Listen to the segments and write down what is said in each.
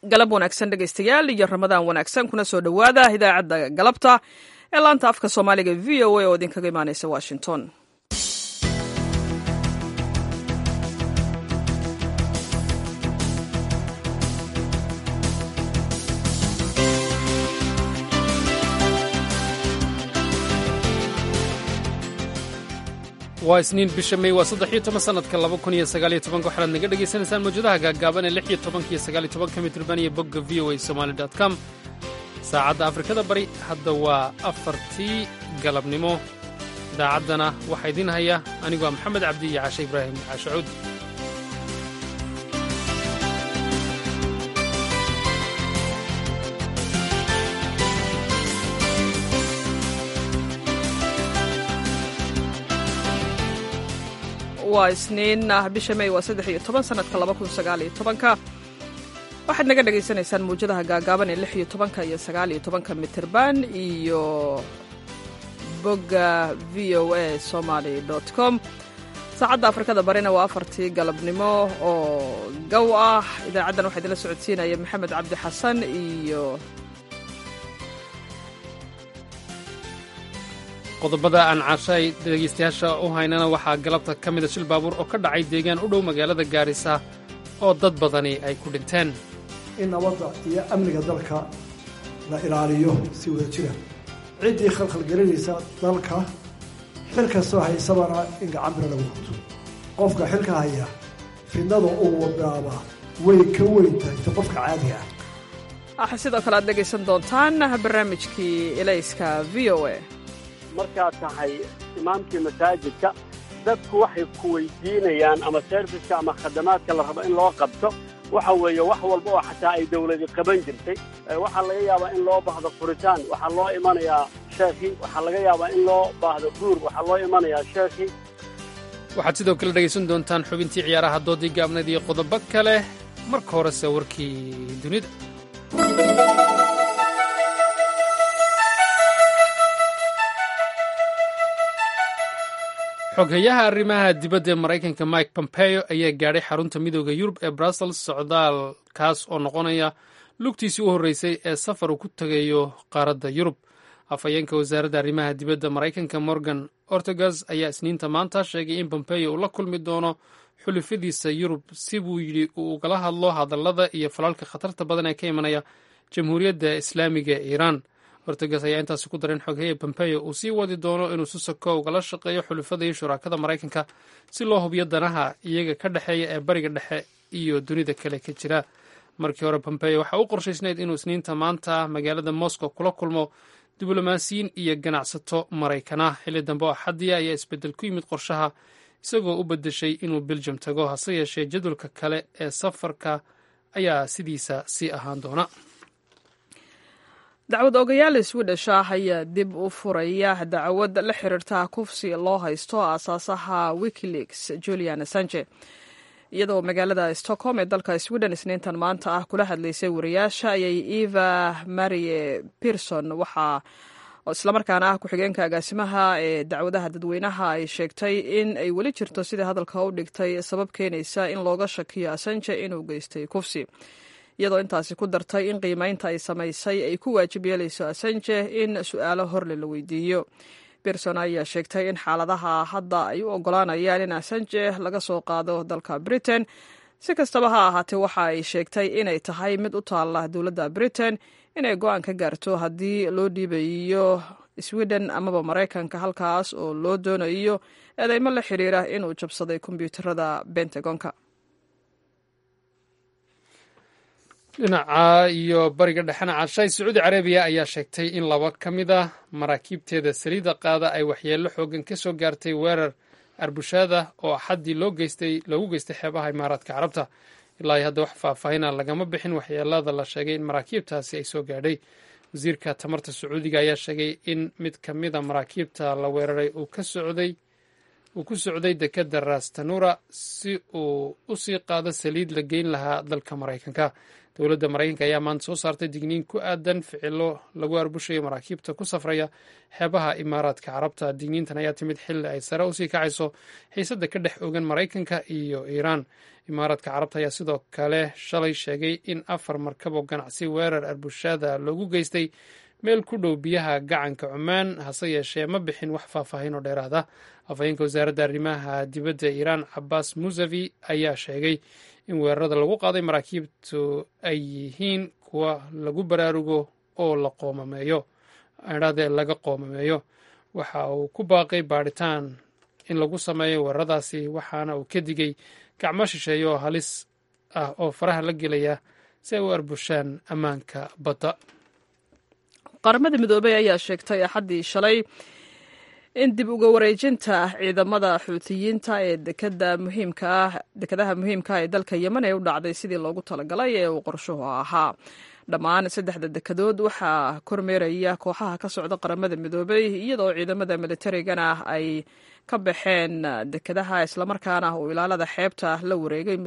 galab wanaagsan dhegaystayaal iyo ramadaan wanaagsan kuna soo dhowaada idaacadda galabta ee laanta afka soomaaliga v o a oo idinkaga imaaneysa washington waa isniin bisha mey waa saddex iyo toban sanadka laba kun iyo sagaaliyo tobanka waxaad naga dhegaysanaysaan mawjadaha gaagaaban ee lix iyo tobanka iyo sagaaliyo tobanka mitrban iyo bogga v o a somali dot com saacadda afrikada bari hadda waa afartii galabnimo idaacaddana waxaa idiin haya aniguaa maxamed cabdi iyo cashe ibraahim caashacuud waa isniin ah bisha mey waa saddex iyo toban sanadka laba kun sagaaliyo tobanka waxaad naga dhagaysanaysaan mawjadaha gaagaaban ee lix iyo tobanka iyo sagaaliyo tobanka mitirban iyo bogga v o a somaly dot com saacadda afrikada barina waa afartii galabnimo oo gow ah idaacaddan waxaa idinla socodsiinaya maxamed cabdi xasan iyo qodobada aan caashay dhegaystayaasha u haynana waxaa galabta ka mida shil baabuur oo ka dhacay deegaan u dhow magaalada gaarisa oo dad badani ay ku dhinteen in nabadda iyo amniga dalka la ilaaliyo si wada jira ciddii khalkhalgelinaysa dalka xil kastoo haysabana in gacanbira lagu qabto qofka xilka haya fidnada uu wadaaba way ka weyn tahay ta qofka caadiga ah waxaa sidoo kale aad dhegaysan doontaan barnaamijkii elayska v o a markaad tahay imaamkii masaajidka dadku waxay ku weydiinayaan ama serviska ama khadamaadka la rabo in loo qabto waxa weeye wax walba oo xataa ay dawladi qaban jirtay waxaa laga yaabaa in loo baahdo furitaan waxaa loo imanayaa sheekhi waxaa laga yaabaa in loo baahdo guur waxaa loo imanayaa sheekhi waxaad sidoo kale dhegaysan doontaan xubintii ciyaaraha doodii gaabneed iyo qodobo kale marka horese warkii dunida xoghayaha arrimaha dibadda ee maraykanka mike pompeo ayaa gaadhay xarunta midooda yurub ee brussels socdaalkaas oo noqonaya lugtiisii u horreysay ee safar uu ku tegayo qaaradda yurub afhayeenka wasaaradda arrimaha dibadda maraykanka morgan ortegas ayaa isniinta maanta sheegay in pompeo uu la kulmi doono xulufadiisa yurub si buu yidhi uu ugala hadlo hadallada iyo falalka khatarta badan ee ka imanaya jamhuuriyadda islaamiga ee iiraan ortegas ayaa intaasi ku darin xogheya pompeo uu sii wadi doono inuu si soko ugala shaqeeyo xulufada iyo shuraakada maraykanka si loo hubiyo danaha iyaga ka dhexeeya ee bariga dhexe iyo dunida kale ka jira markii hore pompeo waxaa u qorshaysnayd inuu isniinta maanta magaalada moscow kula kulmo diblomaasiyiin iyo ganacsato maraykana xilli dambe oo axadiya ayaa isbeddel ku yimid qorshaha isagoo u beddeshay inuu beljum tago hase yeeshee jadwalka kale ee safarka ayaa sidiisa sii ahaan doona dacwad ogayaal swedish ah ayaa dib u furaya dacwad la xiriirta kufsi loo haysto aasaasaha wikileaks julian assange iyadoo magaalada stockholm ee dalka sweden isniintan maanta ah kula hadlaysay wariyaasha ayay eva marie pierson waxaa islamarkaana ah ku-xigeenka agaasimaha ee dacwadaha dadweynaha ay sheegtay in ay weli jirto sidai hadalka u dhigtay sabab keenaysa in looga shakiyo assange inuu geystay kufsi iyadoo intaasi ku dartay in qiimeynta ay samaysay ay ku waajib yeelayso assange in su-aalo horle la weydiiyo berson ayaa sheegtay in xaaladaha hadda ay u ogolaanayaan in assange laga soo qaado dalka britain si kastaba ha ahaatee waxa ay sheegtay inay tahay mid u taalla dowladda britain inay go-aan ka gaarto haddii loo dhiibayo sweden amaba maraykanka halkaas oo loo doonayo eedeymo la xiriira inuu jabsaday kombyuutarada bentagonka dhinaca iyo bariga dhexena cashay sacuudi carabiya ayaa sheegtay in laba ka mid a maraakiibteeda saliidda qaada ay waxyeello xoogan ka soo gaartay weerar arbushaada oo axaddii loo geystay loogu geystay xeebaha imaaraadka carabta ilaa hadda wax faahfaahina lagama bixin waxyeelada la sheegay in maraakiibtaasi ay soo gaadhay wasiirka tamarta sacuudiga ayaa sheegay in mid ka mid a maraakiibta la weeraray uu ka socday uu ku socday dekedda rastanura si uu u sii qaado saliid la geyn lahaa dalka maraykanka dowladda maraykanka ayaa maanta soo saartay digniin ku aadan ficilo lagu arbushayo maraakiibta ku safraya xeebaha imaaraadka carabta digniintan ayaa timid xilli ay sare usii kacayso xiisadda ka dhex ogan maraykanka iyo iiraan imaaraadka carabta ayaa sidoo kale shalay sheegay in afar markab oo ganacsi weerar arbushaada loogu geystay meel ku dhow biyaha gacanka cumaan hase yeeshee ma bixin wax faahfaahin oo dheeraada afhayeenka wasaaradda arrimaha dibadda iiraan cabaas musavi ayaa sheegay in weerarada lagu qaaday maraakiibtu ay yihiin kuwa lagu baraarugo oo la qoomameeyo adhade laga qoomameeyo waxa uu ku baaqay baadhitaan in lagu sameeyo weeraradaasi waxaana uu ka digay gacmo shisheeye oo halis ah oo faraha la gelaya si ay u arbushaan ammaanka badda qaramada midoobey ayaa sheegtay axaddii shalay in dib uga wareejinta ciidamada xuutiyiinta ee dekada muhiimka ah dekadaha muhiimka ah ee dalka yemen ee u dhacday sidii loogu talagalay ee uu qorshuhu ahaa dhammaan saddexda dekadood waxaa kormeeraya kooxaha ka socda qaramada midoobey iyadoo ciidamada militarigana ay ka baxeen dekadaha islamarkaana uu ilaalada xeebta la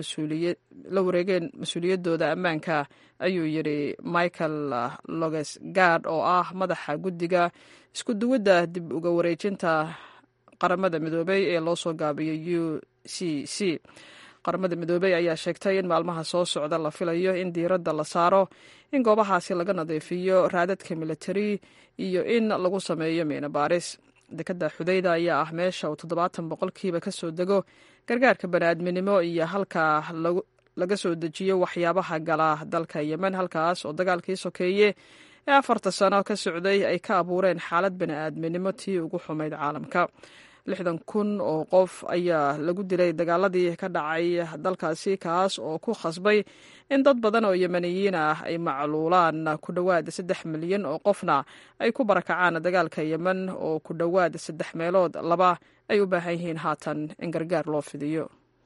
wareegeen mas-uuliyadooda ammaanka ayuu yidhi michael logesgard oo ah madaxa guddiga isku duwadda dib uga wareejinta qaramada midoobey ee loo soo gaabiyay u c c qaramada midoobey ayaa sheegtay in maalmaha soo socda la filayo in diiradda la saaro in goobahaasi laga nadiifiyo raadadka militari iyo in lagu sameeyo miina baaris dekadda xudayda ayaa ah meesha uu toddobaatan boqolkiiba ka soo dego gargaarka bani'aadminimo iyo halka laga soo dejiyo waxyaabaha gala dalka yemen halkaas oo dagaalkii sokeeye ee afarta sano ka socday ay ka abuureen xaalad bani'aadminimo tii ugu xumayd caalamka lixdan kun oo qof ayaa lagu dilay dagaaladii ka dhacay dalkaasi kaas oo ku khasbay in dad badan oo yemeniyiin ah ay macluulaan ku dhowaad saddex milyan oo qofna ay ku barakacaan dagaalka yemen oo ku dhowaad saddex meelood laba ay u baahan yihiin haatan in gargaar loo fidiyo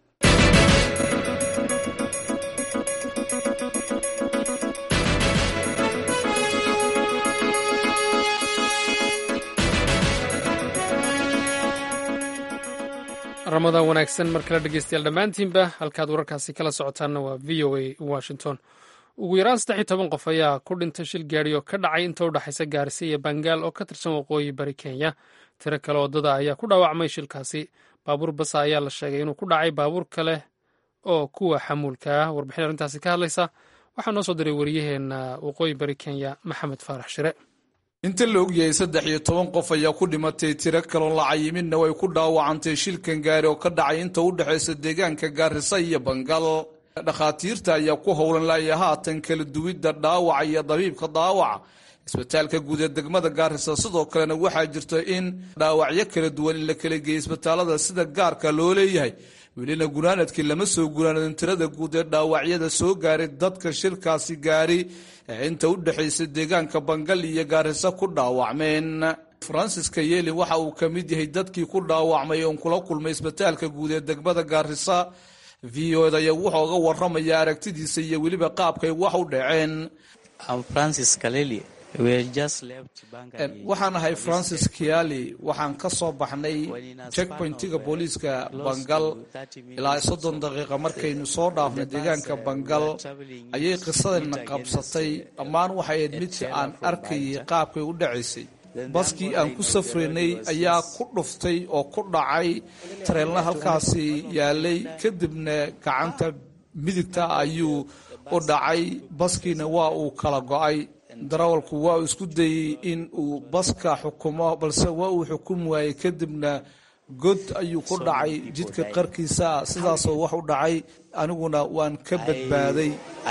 ramadaan wanaagsan mar kale dhegeystayaal dhammaantiinba halkaad wararkaasi kala socotaanna waa v o a washington ugu yaraan saddex iyo toban qof ayaa ku dhintay shil gaadhi oo ka dhacay inta u dhexaysa gaarisa iyo bangaal oo ka tirsan waqooyi bari kenya tiro kale waddada ayaa ku dhaawacmay shilkaasi baabuur basa ayaa la sheegay inuu ku dhacay baabuur kale oo kuwa xamuulka ah warbixin arrintaasi ka hadlaysa waxaa noo soo diray wariyaheenna waqooyi bari kenya maxamed faarax shire inta la ogyahay saddex iyo toban qof ayaa ku dhimatay tiro kaloon la cayiminna way ku dhaawacantay shilkan gaari oo ka dhacay inta u dhexaysa deegaanka gaarisa iyo bangal dhakhaatiirta ayaa ku howlan laaya haatan kala duwidda dhaawaca iyo dabiibka dhaawaca isbitaalka guud ee degmada gaarisa sidoo kalena waxaa jirta in dhaawacyo kala duwan in la kala geeyay isbitaalada sida gaarka loo leeyahay welina gunaanadkii lama soo gunaanadin tirada guud ee dhaawacyada soo gaaray dadka shirkaasi gaari ee inta u dhexaysa deegaanka bangal iyo gaarisa ku dhaawacmeen fransiska yeelin waxa uu ka mid yahay dadkii ku dhaawacmay oon kula kulmay isbitaalka guud ee degmada gaarisa v o d ayaa wuxuu oga waramaya aragtidiisa iyo weliba qaabkay wax u dhaceen waxaan ahay francis kiali waxaan ka soo baxnay checkpointiga booliiska bangal ilaa soddon daqiiqa markaynu soo dhaafnay deegaanka bangal ayay qisadayna qabsatay dhammaan waxay ahayd midka aan arkayay qaabkay u dhacaysay baskii aan ku safraynay ayaa ku dhuftay oo ku dhacay tareelna halkaasi yaalay kadibna gacanta midigta ayuu u dhacay baskiina waa uu kala go-ay darawalku waa uu isku dayey in uu baska xukumo balse waa uu xukumi waayey kadibna god ayuu ku dhacay jidka qarkiisa sidaasoo wax u dhacay aniguna waan ka badbaaday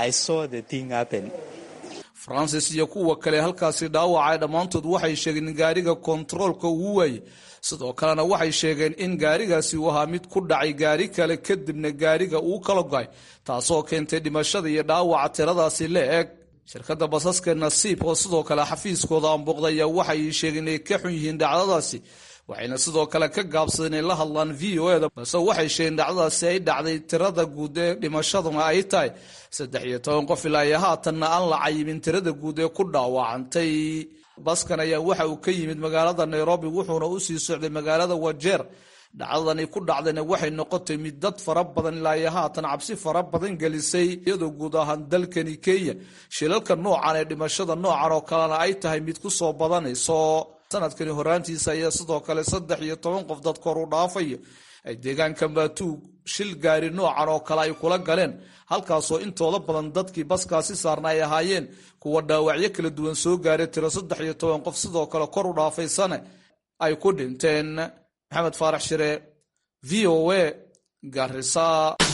francis iyo kuwa kale halkaasi dhaawacay dhammaantood waxay sheegeen in gaariga kontaroolka uu waayey sidoo kalena waxay sheegeen in gaarigaasi uu ahaa mid ku dhacay gaari kale kadibna gaariga uu kala go-ay taasoo keentay dhimashada iyo dhaawaca tiradaasi la eg shirkadda basaska nasiib oo sidoo kale xafiiskooda aanbooqday ayaa waxay sheegeen inay ka xun yihiin dhacdadaasi waxayna sidoo kale ka gaabsadeen inay la hadlaan v o eda balse waxay sheegeen dhacdadaasi ay dhacday tirada guud ee dhimashaduna ay tahay saddex iyo toban qof ilaa iyo haatanna aan la cayimin tirada guud ee ku dhaawacantay baskan ayaa waxa uu ka yimid magaalada nairobi wuxuuna usii socday magaalada wajeer dhacdadani ku dhacdayna waxay noqotay mid dad fara badan ilaa iyo haatan cabsi fara badan gelisay iyadoo guud ahaan dalkani kenya shilalka noocan ee dhimashada noocan oo kalena ay tahay mid ku soo badanayso sanadkani horaantiisa ayaa sidoo kale saddex iyo toban qof dad kor u dhaafaya ay deegaanka maatuug shil gaari noocan oo kale ay kula galeen halkaasoo intooda badan dadkii baskaasi saarna ay ahaayeen kuwa dhaawacyo kala duwan soo gaaray tiro saddex iyo toban qof sidoo kale kor u dhaafaysane ay ku dhinteen maxamed faarax shire v o a garisa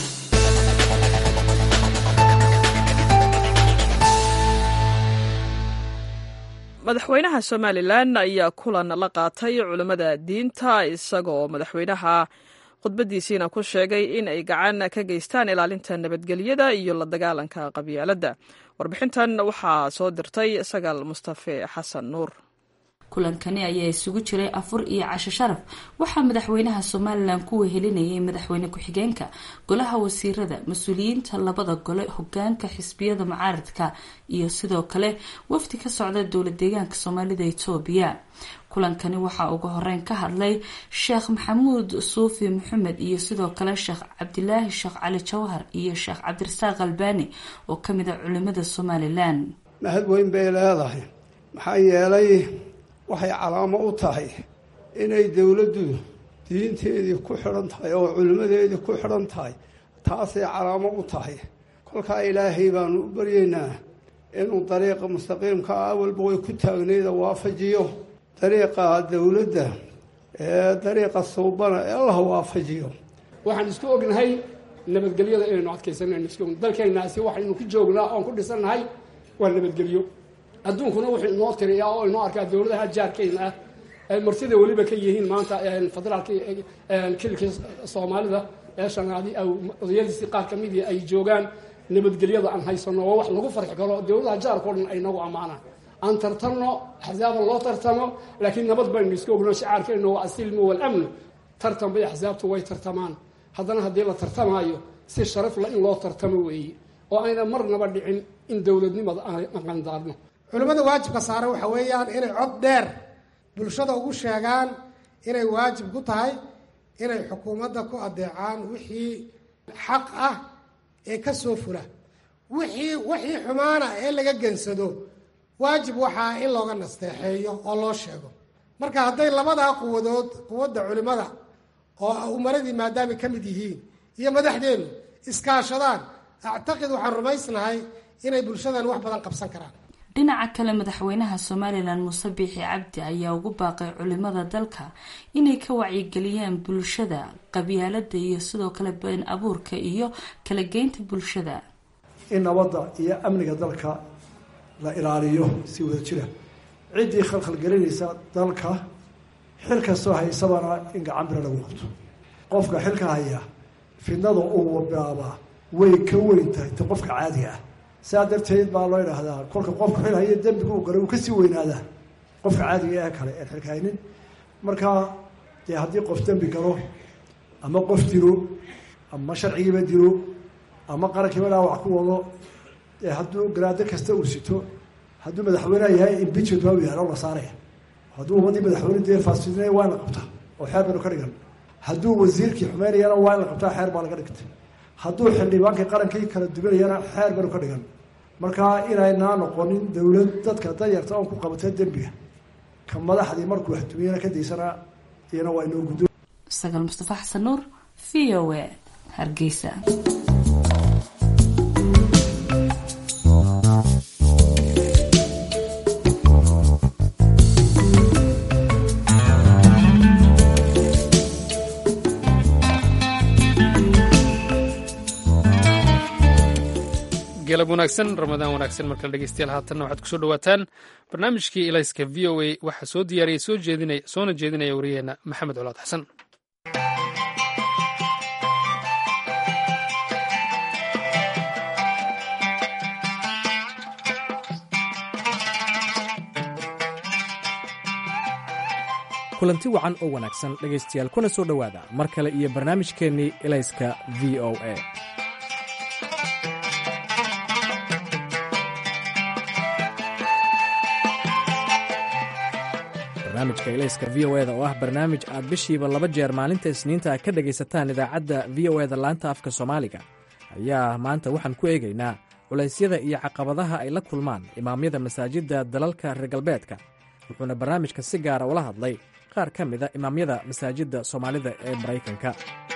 madaxweynaha somalilan ayaa kulan la qaatay culimmada diinta isagoo madaxweynaha khudbadiisiina ku sheegay in ay gacan ka geystaan ilaalinta nabadgelyada iyo la dagaalanka qabyaaladda warbixintan waxaa soo dirtay sagaal mustafe xasan nuur kulankani ayaa isugu jiray afur iyo casho sharaf waxaa madaxweynaha somalilan ku wehelinayay madaxweyne ku-xigeenka golaha wasiirada mas-uuliyiinta labada gole hogaanka xisbiyada mucaaradka iyo sidoo kale wafdi ka socda dowlad deegaanka soomaalida etoobiya kulankani waxaa ugu horeyn ka hadlay sheekh maxamuud suufi maxamed iyo sidoo kale sheekh cabdilaahi sheekh cali jawhar iyo sheekh cabdirasaaq albani oo kamid a culimada somalilan mahad weyn bay leedahay maxaa yeelay waxay calaamo u tahay inay dowladdu diinteedii ku xidhan tahay oo culimmadeedii ku xidhan tahay taasay calaamo u tahay kolkaa ilaahay baanu u baryaynaa inuu dariiqa mustaqiimka ah awalba way ku taagnayda waafajiyo dariiqa dowladda ee dariiqa suubana ee allah waafajiyo waxaan isku ognahay nabadgelyada inaynu adkaysanayno isku ogn dalkaynaasi waxaynu ku joognaa oon ku dhisannahay waa nabadgelyo adduunkuna wuxuu inoo tiriyaa oo inoo arkaa dowladaha jaarkayna ah ay martida weliba ka yihiin maanta federaalka kilkii soomaalida ee shanaadi odayadiisii qaar ka midii ay joogaan nabadgelyada aan haysano waa wax lagu farxi karo dowladaha jaarkao dhan ay nagu ammaanaan aan tartanno axsaaba loo tartamo laakiin nabad baynu iska ogno shicaarkayno waa asilmu walamnu tartan bay axsaabtu way tartamaan haddana haddii la tartamaayo si sharafla in loo tartamo weeye oo ayna marnaba dhicin in dowladnimada aan qandaarno culimmada waajibka saaran waxa weeyaan inay cod dheer bulshada ugu sheegaan inay waajib ku tahay inay xukuumadda ku adeecaan wixii xaq ah ee ka soo fula wixii wixii xumaana ee laga gensado waajib waxaa in looga nasteexeeyo oo loo sheego marka hadday labadaa quwadood quwadda culimmada oo umaradii maadaamay ka mid yihiin iyo madaxdeennu iskaashadaan actaqid waxaan rumaysnahay inay bulshadan wax badan qabsan karaan dhinaca kale madaxweynaha somalilan muuse biixi cabdi ayaa ugu baaqay culimada dalka inay ka wacyigeliyaan bulshada qabyaalada iyo sidoo kale been abuurka iyo kala geynta bulshada in nabadda iyo amniga dalka la ilaaliyo si wada jira ciddii khalkhalgelinaysa dalka xil kastoo haysabana in gacan bira lagu qabto qofka xilka haya fidnada uu bilaabaa way ka weyn tahay ta qofka caadiga ah saa darteed baa loo idhaahdaa kolka qofka xil haya dembiga uu galay uu kasii weynaadaa qofka caadiga ee kale een xilka haynin marka dee haddii qof dembi galo ama qof dilo ama sharcigiiba dilo ama qarankiiba dhaawac ku wado dee hadduu garaado kasta uu sito hadduu madaxweyneha yahay impeachment waa yaalo la saaraya hadduu ummadii madaxweyne dee faasfidinaya waa in la qabtaa oo xeer baynu ka dhigan hadduu wasiirkii xumeynayana waa in la qabtaa xeer baa laga dhigtay hadduu xildhibaankii qarankii kala duwanayana xeer baynu ka dhigan marka inaynaa noqonin dowlad dadka danyarta oon ku qabatay dembiga ka madaxdii markuu waxdumiyana ka daysana iyana waa inoo guddo sagaal mustafa xasan nuur v o a hargeysa galab wanaagsan ramadaan wanaagsan markale dhegeystayaal haatanna waxaad kusoo dhawaataan barnaamijkii ilayska v o a waxaa soo diyaariyay soo jeedinaya soona jeedinaya wariyaheenna maxamed colaad xasan kulanti wacan oo wanaagsan dhegaystayaal kuna soo dhowaada mar kale iyo barnaamijkeennii ilayska v o a barnaamijka ilayska v o eda oo ah barnaamij aad bishiiba laba jeer maalinta isniinta ka dhegaysataan idaacadda v o eda laanta afka soomaaliga ayaa maanta waxaan ku eegaynaa culaysyada iyo caqabadaha ay la kulmaan imaamyada masaajidda dalalka reer galbeedka wuxuuna barnaamijka si gaara ula hadlay qaar ka mida imaamyada masaajidda soomaalida ee maraykanka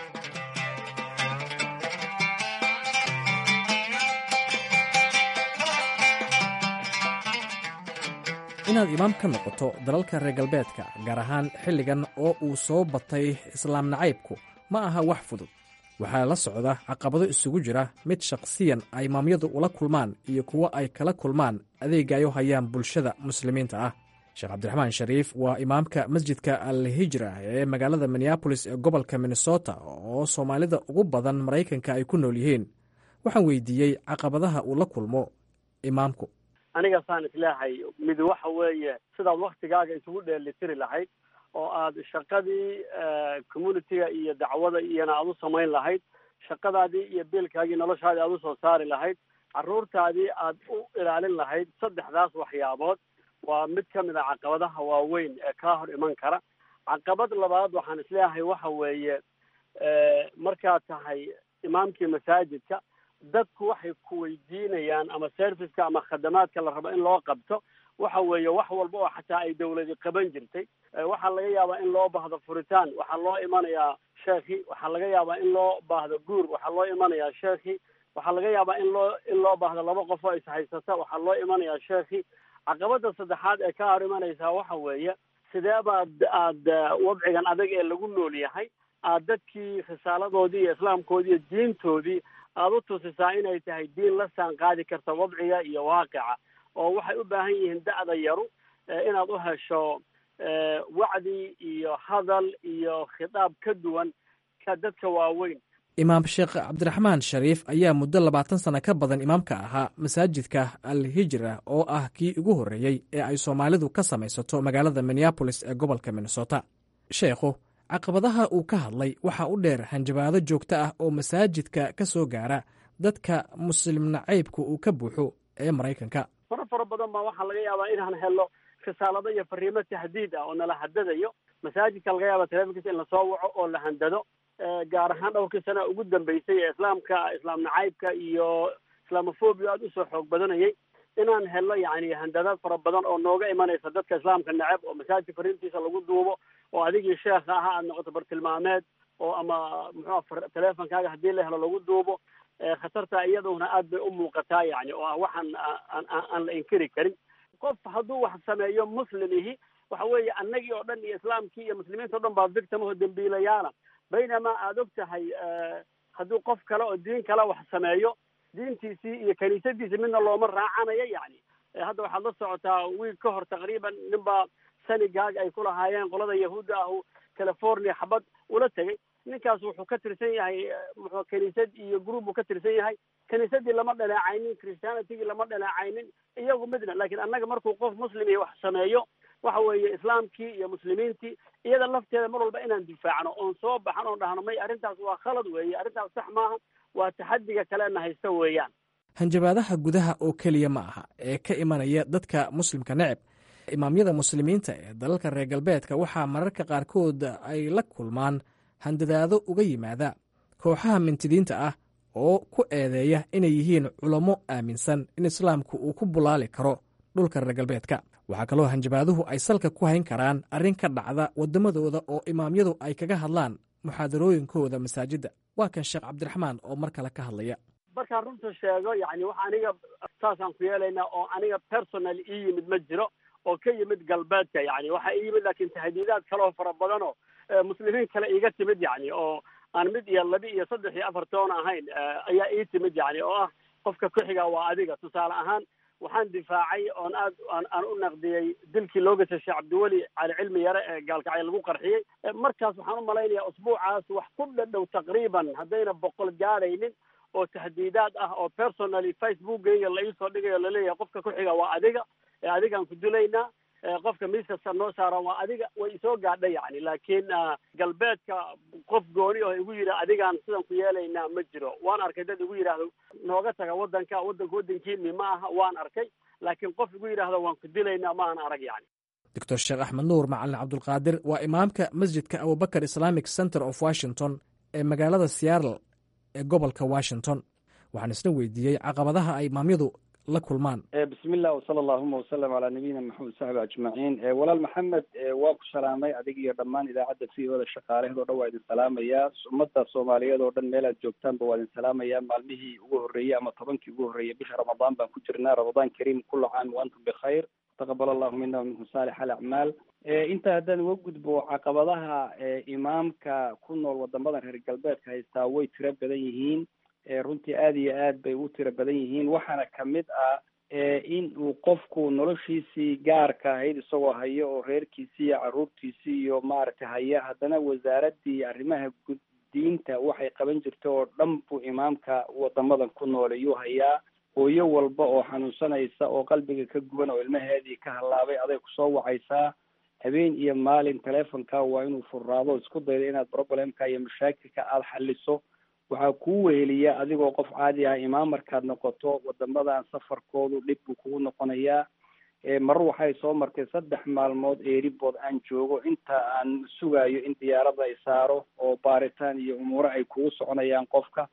inaad imaam ka noqoto dalalka reer galbeedka gaar ahaan xilligan oo uu soo batay islaam nacaybku ma aha wax fudud waxaa la socda caqabado isugu jira mid shakhsiyan ay imaamyadu ula kulmaan iyo kuwo ay kala kulmaan adeega ay u hayaan bulshada muslimiinta ah sheekh cabdiraxmaan shariif waa imaamka masjidka al hijra ee magaalada minneabolis ee gobolka minnesota oo soomaalida ugu badan maraykanka ay ku nool yihiin waxaan weydiiyey caqabadaha uu la kulmo imaamku aniga saan isleehay mid waxa weeye sidaad waktigaaga isugu dheelitiri lahayd oo aad shaqadii communitiga iyo dacwada iyona aad u samayn lahayd shaqadaadii iyo biilkaagii noloshaadii aad usoo saari lahayd carruurtaadii aad u ilaalin lahayd saddexdaas waxyaabood waa mid ka mid a caqabadaha waaweyn ee kaa hor iman kara caqabad labaad waxaan isleeyahay waxa weeye markaad tahay imaamkii masaajidka dadku waxay ku weydiinayaan ama serviceka ama khadamaadka la rabo in loo qabto waxa weeye wax walba oo xataa ay dawladi qaban jirtay waxaa laga yaabaa in loo baahdo furitaan waxaa loo imanayaa sheekhi waxaa laga yaabaa in loo baahdo guur waxaa loo imanayaa sheekhi waxaa laga yaabaa in loo in loo baahdo laba qof oo ishaysata waxaa loo imanayaa sheekhi caqabada saddexaad ee ka hor imanaysaa waxa weeye sidee baad aad wadcigan adag ee lagu nool yahay aad dadkii risaaladoodii iyo islaamkoodii iyo diintoodii aada u tusisaa inay tahay diin la saan qaadi karta wadciga iyo waaqica oo waxay u baahan yihiin da'da yaru inaad u hesho wacdi iyo hadal iyo khitaab ka duwan ka dadka waaweyn imaam sheekh cabdiraxmaan shariif ayaa muddo labaatan sano ka badan imaamka ahaa masaajidka al hijra oo ah kii ugu horreeyey ee ay soomaalidu ka samaysato magaalada minneabolis ee gobolka minnesota sheekhu caqabadaha uu ka hadlay waxaa u dheer hanjabaado joogto ah oo masaajidka ka soo gaara dadka muslim nacaybka uu ka buuxo ee maraykanka fara fara badan baa waxaa laga yaabaa inaan helo risaalado iyo fariimo tahdiid ah oo nala hadadayo masaajidka laga yaaba telefonkiisa in lasoo waco oo la handado gaar ahaan dhowrkii sana ugu dambeysay ee islaamka islaam nacaybka iyo islaamofobia aada usoo xoog badanayay inaan helo yani handadaad fara badan oo nooga imanaysa dadka islaamka neceb oo masaajidka fariintiisa lagu duubo oo adigii sheekha ahaa aad noqoto bartilmaameed oo ama muxua teleefonkaaga haddii la helo lagu duubo khatarta iyaduna aad bay u muuqataa yani oo ah waxaan aan la inkiri karin qof hadduu wax sameeyo muslimihi waxa weeye annagii oo dhan iyo islaamkii iyo muslimiinta o dhan baa victimaho dembiilayaala baynamaa aada og tahay hadduu qof kale oo diin kale wax sameeyo diintiisii iyo kaniisadiisii midna looma raacanayo yani hadda waxaad la socotaa wiig ka hor taqriiban ninbaa sanigaag ay ku lahaayeen qolada yahuudda ahu california xabad ula tegay ninkaas wuxuu ka tirsan yahay muxuu kaniisad iyo group buu ka tirsan yahay kaniisadii lama dhaleecaynin christianitigii lama dhaleecaynin iyagu midna laakiin annaga markuu qof muslim iyo wax sameeyo waxa weeye islaamkii iyo muslimiintii iyada lafteeda mar walba inaan difaacno oon soo baxan oon dhahno may arrintaas waa khalad weeye arrintaas sax maaha waa taxadiga kalena haysta weeyaan hanjabaadaha gudaha oo keliya ma aha ee ka imanaya dadka muslimka neceb imaamyada muslimiinta ee dalalka reer galbeedka waxaa mararka qaarkood ay la kulmaan handadaado uga yimaada kooxaha mintidiinta ah oo ku eedeeya inay yihiin culamo aaminsan in islaamku uu ku bulaali karo dhulka reer galbeedka waxaa kaloo hanjabaaduhu ay salka ku hayn karaan arrin ka dhacda waddamadooda oo imaamyadu ay kaga hadlaan muxaadarooyinkooda masaajidda waa kan sheekh cabdiraxmaan oo mar kale ka hadlaya markaan runta sheego yani wax aniga saasaan ku yeelaynaa oo aniga personal ii yimid ma jiro oo ka yimid galbeedka yani waxaa ii yimid laakiin tahdiidaad kaleoo fara badan oo muslimiin kale iiga timid yani oo aan mid iyo laba iyo saddex iyo afar toon ahayn ayaa ii timid yani oo ah qofka ku-xiga waa adiga tusaale ahaan waxaan difaacay oon aad aan u naqdiyey dilkii loo gashay sheekh cabdiweli cali cilmi yare ee gaalkacyo lagu qarxiyey markaas waxaan u malaynayaa usbuucaas wax ku dhadhow taqriiban haddayna boqol gaadhaynin oo tahdiidaad ah oo personally facebookgayga la iisoo dhigayo laleeyahay qofka ku-xiga waa adiga ee adigaan ku dilaynaa qofka miiskasta noo saaran waa adiga way isoo gaadha yani laakiin galbeedka qof gooni oo igu yidhi adigaan sidan ku yeelaynaa ma jiro waan arkay dad igu yidhaahdo nooga taga waddanka waddanka waddankiini ma aha waan arkay laakiin qof igu yidhaahdo waan ku dilaynaa ma aan arag yani doctor sheekh axmed nuur macalin cabdulqaadir waa imaamka masjidka abubakar islamic center of washington ee magaalada seattle ee gobolka washington waxaan isna weydiiyey caqabadaha ay imaamyadu la kulmaan bismi illah wsala allahuma wasalam calaa nabiyina maxamed saxbi ajmaciin walaal maxamed waa ku salaamay adig iyo dhammaan idaacadda v o da shaqaalaheed o dhan waa idin salaamayaa ummadda soomaaliyeed oo dhan meel aad joogtaanba waa idin salaamayaa maalmihii ugu horreeyey ama tobankii ugu horreeyey bisha ramadaan baan ku jirnaa ramadaan kariim kula caam wa antum bikhayr taqabal allahu mina wa minkum saalix alacmaal intaa haddaan uga gudbo caqabadaha imaamka ku nool wadamadan reer galbeedka haystaa way tiro badan yihiin runtii aada iyo aad bay u tiro badan yihiin waxaana kamid ah in uu qofku noloshiisii gaarka ahayd isagoo hayo oo reerkiisii iyo caruurtiisii iyo maaragtay haya haddana wasaaradii arrimaha guddiinta waxay qaban jirtay oo dhan buu imaamka wadamadan ku nool ayuu hayaa hooyo walba oo xanuunsanaysa oo qalbiga ka guban oo ilmaheedii ka hallaabay aday kusoo wacaysaa habeen iyo maalin telefonka waa inuu furraado isku daydo inaad problemka iyo mashaakilka aada xaliso waxaa kuu weheliya adigoo qof caadi ah imaam markaad noqoto wadamadan safarkoodu dhib buu kugu noqonayaa marar waxay soo martay saddex maalmood eeribood aan joogo inta aan sugayo in diyaarada ay saaro oo baaritaan iyo umuuro ay kugu soconayaan qofka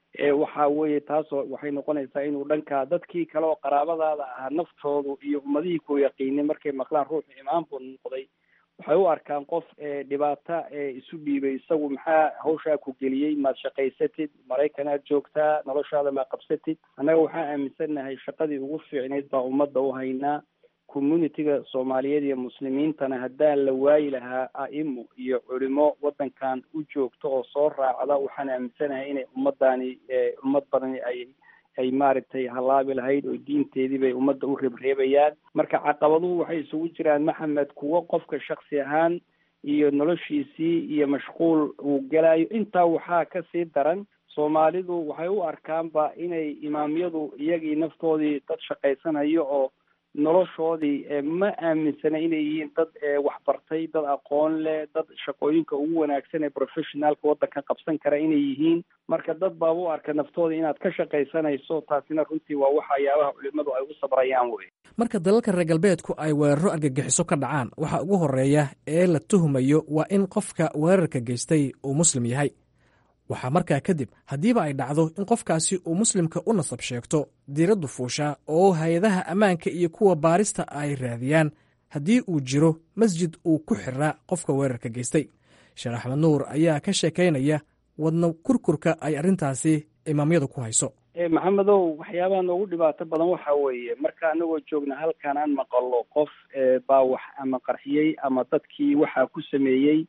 waxa weeye taasoo waxay noqonaysaa inuu dhankaa dadkii kale oo qaraabadaada ahaa naftoodu iyo ummadihii ku yaqiinay markay maqlaan ruuxu imaam buu noqday waxay u arkaan qof dhibaato isu dhiibay isagu maxaa hawshaa ku geliyey maad shaqaysatid maraykanaad joogtaa noloshaada maa qabsatid annaga waxaa aaminsannahay shaqadii ugu fiicnayd baa ummadda u haynaa communitiga soomaaliyeed iyo muslimiintana haddaan la waayi lahaa a'imo iyo culimo waddankan u joogto oo soo raacda waxaan aaminsanahay inay ummaddaani ummad badani ay ay maaragtay hallaabi lahayd oo diinteedii bay ummadda u reebreebayaan marka caqabaduhu waxay isugu jiraan maxamed kuwo qofka shaksi ahaan iyo noloshiisii iyo mashquul uu gelayo intaa waxaa kasii daran soomaalidu waxay u arkaanba inay imaamyadu iyagii naftoodii dad shaqaysanayo oo noloshoodii ma aaminsana inay yihiin dad waxbartay dad aqoon leh dad shaqooyinka ugu wanaagsan ee professionaalka waddanka qabsan kara inay yihiin marka dad baaba u arka naftooda inaad ka shaqaysanayso taasina runtii waa waxyaabaha culimadu ay u sabrayaan wey marka dalalka reer galbeedku ay weeraro argagixiso ka dhacaan waxaa ugu horreeya ee la tuhumayo waa in qofka weerarka geystay uu muslim yahay waxaa markaa kadib haddiiba ay dhacdo in qofkaasi uu muslimka u nasab sheegto diiraddu fuushaa oo hay-adaha ammaanka iyo kuwa baarista ay raadiyaan haddii uu jiro masjid uu ku xiraa qofka weerarka geystay sheekh axmed nuur ayaa ka sheekaynaya wadna kurkurka ay arrintaasi imaamyadu ku hayso maxamedow waxyaabaha noogu dhibaato badan waxa weeye marka anagoo joogna halkan aan maqalo qof baa wax ama qarxiyey ama dadkii waxaa ku sameeyey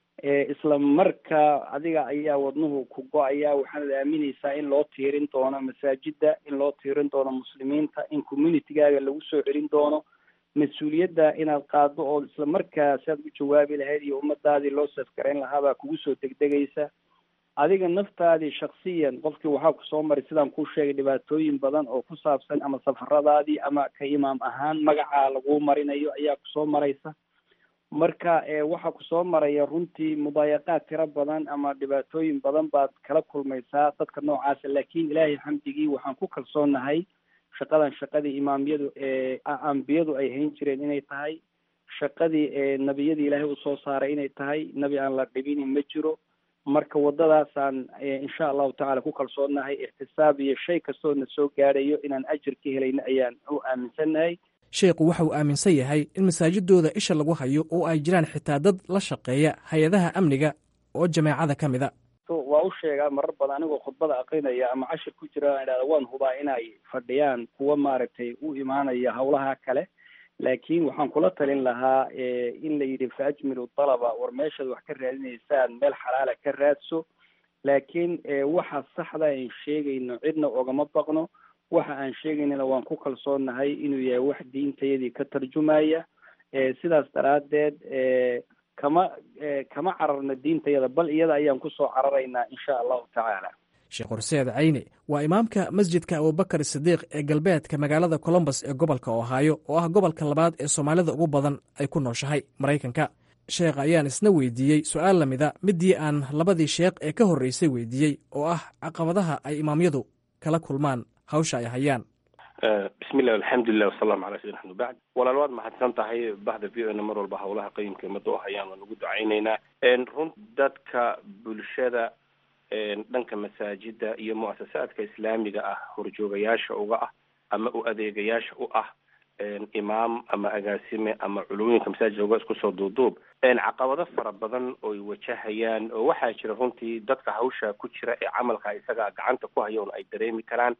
isla marka adiga ayaa wadnuhu ku go-aya waxaanad aaminaysaa in loo tiirin doono masaajida in loo tiirin doono muslimiinta in communitygaaga lagu soo celin doono mas-uuliyadda inaad qaado oo isla markaa si aad u jawaabi lahayd iyo ummadaadii loo safgarayn lahaabaa kugu soo degdegaysa adiga naftaadii shaksiyan qofkii waxaa kusoo maray sidaan kuu sheegay dhibaatooyin badan oo ku saabsan ama safaradaadii ama ka imaam ahaan magacaa laguu marinayo ayaa kusoo maraysa marka waxaa kusoo maraya runtii mudaayaqaad tiro badan ama dhibaatooyin badan baad kala kulmaysaa dadka noocaasa laakiin ilaahay xamdigii waxaan ku kalsoonahay shaqadan shaqadii imaamyadu ambiyadu ay hayn jireen inay tahay shaqadii nebiyadii ilaahay usoo saaray inay tahay nebi aan la dhibini ma jiro marka waddadaasaan insha allahu tacala ku kalsoonahay ixtisaab iyo shay kastoo na soo gaadhayo inaan ajir ka helayno ayaan u aaminsannahay sheekhu waxa uu aaminsan yahay in masaajidooda isha lagu hayo oo ay jiraan xitaa dad la shaqeeya hay-adaha amniga oo jameecada ka mid a waa u sheegaa marar badan anigoo khudbada aqrinaya ama cashir ku jira aan idhahda waan hubaa inay fadhiyaan kuwa maaragtay u imaanaya hawlaha kale laakiin waxaan kula talin lahaa in la yidhi fa ajmilu dalaba war meeshaad wax ka raadinaysaan meel xalaala ka raadso laakiin waxa saxda aan sheegayno cidna ogama baqno waxa aan sheegaynana waan ku kalsoonahay inuu yahay wax diintayadii ka tarjumaya sidaas daraaddeed kama kama cararna diintayada bal iyada ayaan kusoo cararaynaa insha allahu tacaala sheekh horseed cayne waa imaamka masjidka abubakar sidiiq ee galbeedka magaalada colombos ee gobolka ohaayo oo ah gobolka labaad ee soomaalida ugu badan ay ku nooshahay maraykanka sheekh ayaan isna weydiiyey su-aal lamida midii aan labadii sheekh ee ka horreysay weydiiyey oo ah caqabadaha ay imaamyadu kala kulmaan hawsha ay hayaan bismillah alxamdulilah wasalaamu calaa sayidina axmed bacd walaal waad mahadsan tahay bahda v o na mar walba howlaha qayimka umada u hayaan waan ugu ducaynaynaa run dadka bulshada dhanka masaajida iyo muasasaadka islaamiga ah horjoogayaasha uga ah ama u adeegayaasha u ah imaam ama agaasime ama culumooyinka masaajidka uga isku soo duuduub caqabado fara badan oy wajahayaan oo waxaa jira runtii dadka hawsha ku jira ee camalka isaga gacanta ku haya un ay dareemi karaan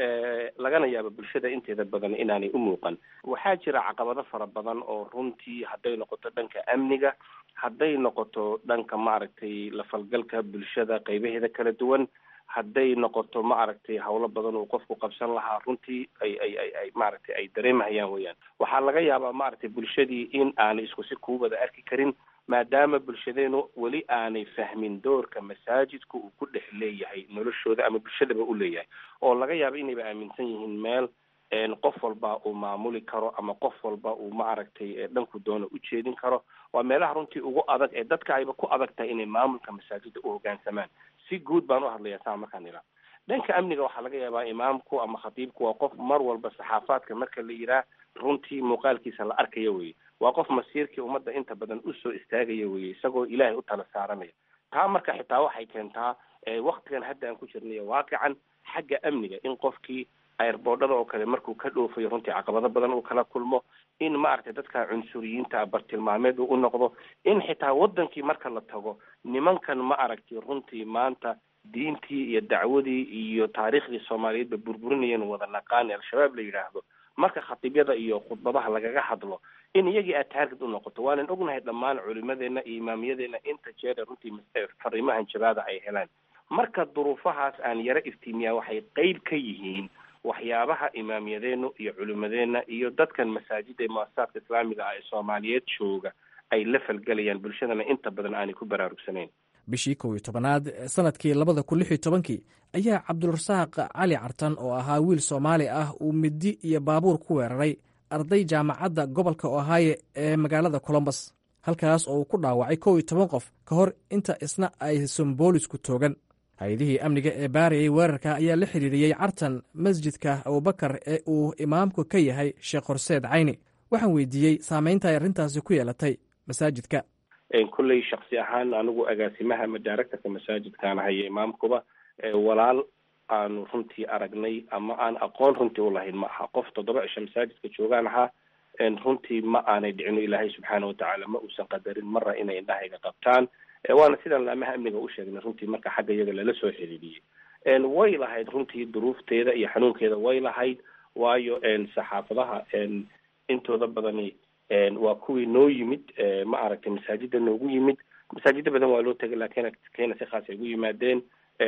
lagana yaabo bulshada inteeda badan inaanay u muuqan waxaa jira caqabado fara badan oo runtii hadday noqoto dhanka amniga hadday noqoto dhanka maaragtay lafalgalka bulshada qaybaheeda kala duwan hadday noqoto maaragtay hawlo badan uu qofku qabsan lahaa runtii ay ay ay ay maaragtay ay dareemahayaan weyaan waxaa laga yaabaa maaragtay bulshadii in aanay isku si kuu wada arki karin maadaama bulshadeenu weli aanay fahmin doorka masaajidku uu ku dhex leeyahay noloshooda ama bulshadaba u leeyahay oo laga yaabo inayba aaminsan yihiin meel qof walba uu maamuli karo ama qof walba uu maaragtay dhanku doono u jeedin karo waa meelaha runtii ugu adag ee dadka ayba ku adag tahay inay maamulka masaajida u hoggaansamaan si guud baan u hadlayaa saa markaan ilaa dhanka amniga waxaa laga yaabaa imaamku ama khatiibku waa qof mar walba saxaafaadka marka la yiraa runtii muuqaalkiisa la arkaya weye waa qof masiirkii ummadda inta badan usoo istaagaya weye isagoo ilaahay u tala saaranaya taa marka xitaa waxay keentaa waktigan hadda aan ku jirnayo waaqican xagga amniga in qofkii airboodhada oo kale markuu ka dhoofayo runtii caqabado badan uu kala kulmo in maaragtay dadka cunsuriyiinta bartilmaameed uu u noqdo in xitaa wadankii marka la tago nimankan ma aragtay runtii maanta diintii iyo dacwadii iyo taariikhdii soomaaliyeedba burburinayeen wada naqaani al-shabaab la yidhaahdo marka khatiibyada iyo khudbadaha lagaga hadlo in iyagii aad taarged u noqoto waanan ognahay dhammaan culimadeena iyo imaamiyadeena inta jeer runtii fariimahan jabaada ay helaan marka duruufahaas aan yaro iftiimiyaa waxay qeyb ka yihiin waxyaabaha imaamiyadeenu iyo culimadeena iyo dadkan masaajida ee muasasaadka islaamiga ah ee soomaaliyeed jooga ay la falgelayaan bulshadana inta badan aanay ku baraarugsanayn bishii kow iyo tobanaad sanadkii labada kun lix iyo tobankii ayaa cabdulrasaaq cali cartan oo ahaa wiil soomaali ah uu midi iyo baabuur ku weeraray arday jaamacadda gobolka ohaayo ee magaalada colombos halkaas oo uu ku dhaawacay kow iyo toban qof ka hor inta isna aysan boolisku toogan hay-adihii amniga ee baarayay weerarka ayaa la xiriiriyey cartan masjidka abubakar ee uu imaamku ka yahay sheekh horseed cayni waxaan weydiiyey saameynta ay arrintaasi ku yeelatay masaajidka kolley shaksi ahaan anigu agaasimaha ama directorka masaajidkaan haya imaamkuba walaal aanu runtii aragnay ama aan aqoon runtii ulahayn ma aha qof toddoba cisho masaajidka joogaan ahaa runtii ma aanay dhicino ilaahay subxaana watacaala ma uusan qadarin mara inay indhahayga qabtaan waana sidaan laamaha amniga u sheegnay runtii marka xagga iyaga lala soo xiriiriyey way lahayd runtii duruufteeda iyo xanuunkeeda way lahayd waayo saxaafadaha intooda badani waa kuwii noo yimid ma aragtay masaajida noogu yimid masaajida badan waa loo tegay laakiin keena si khaas ay ugu yimaadeen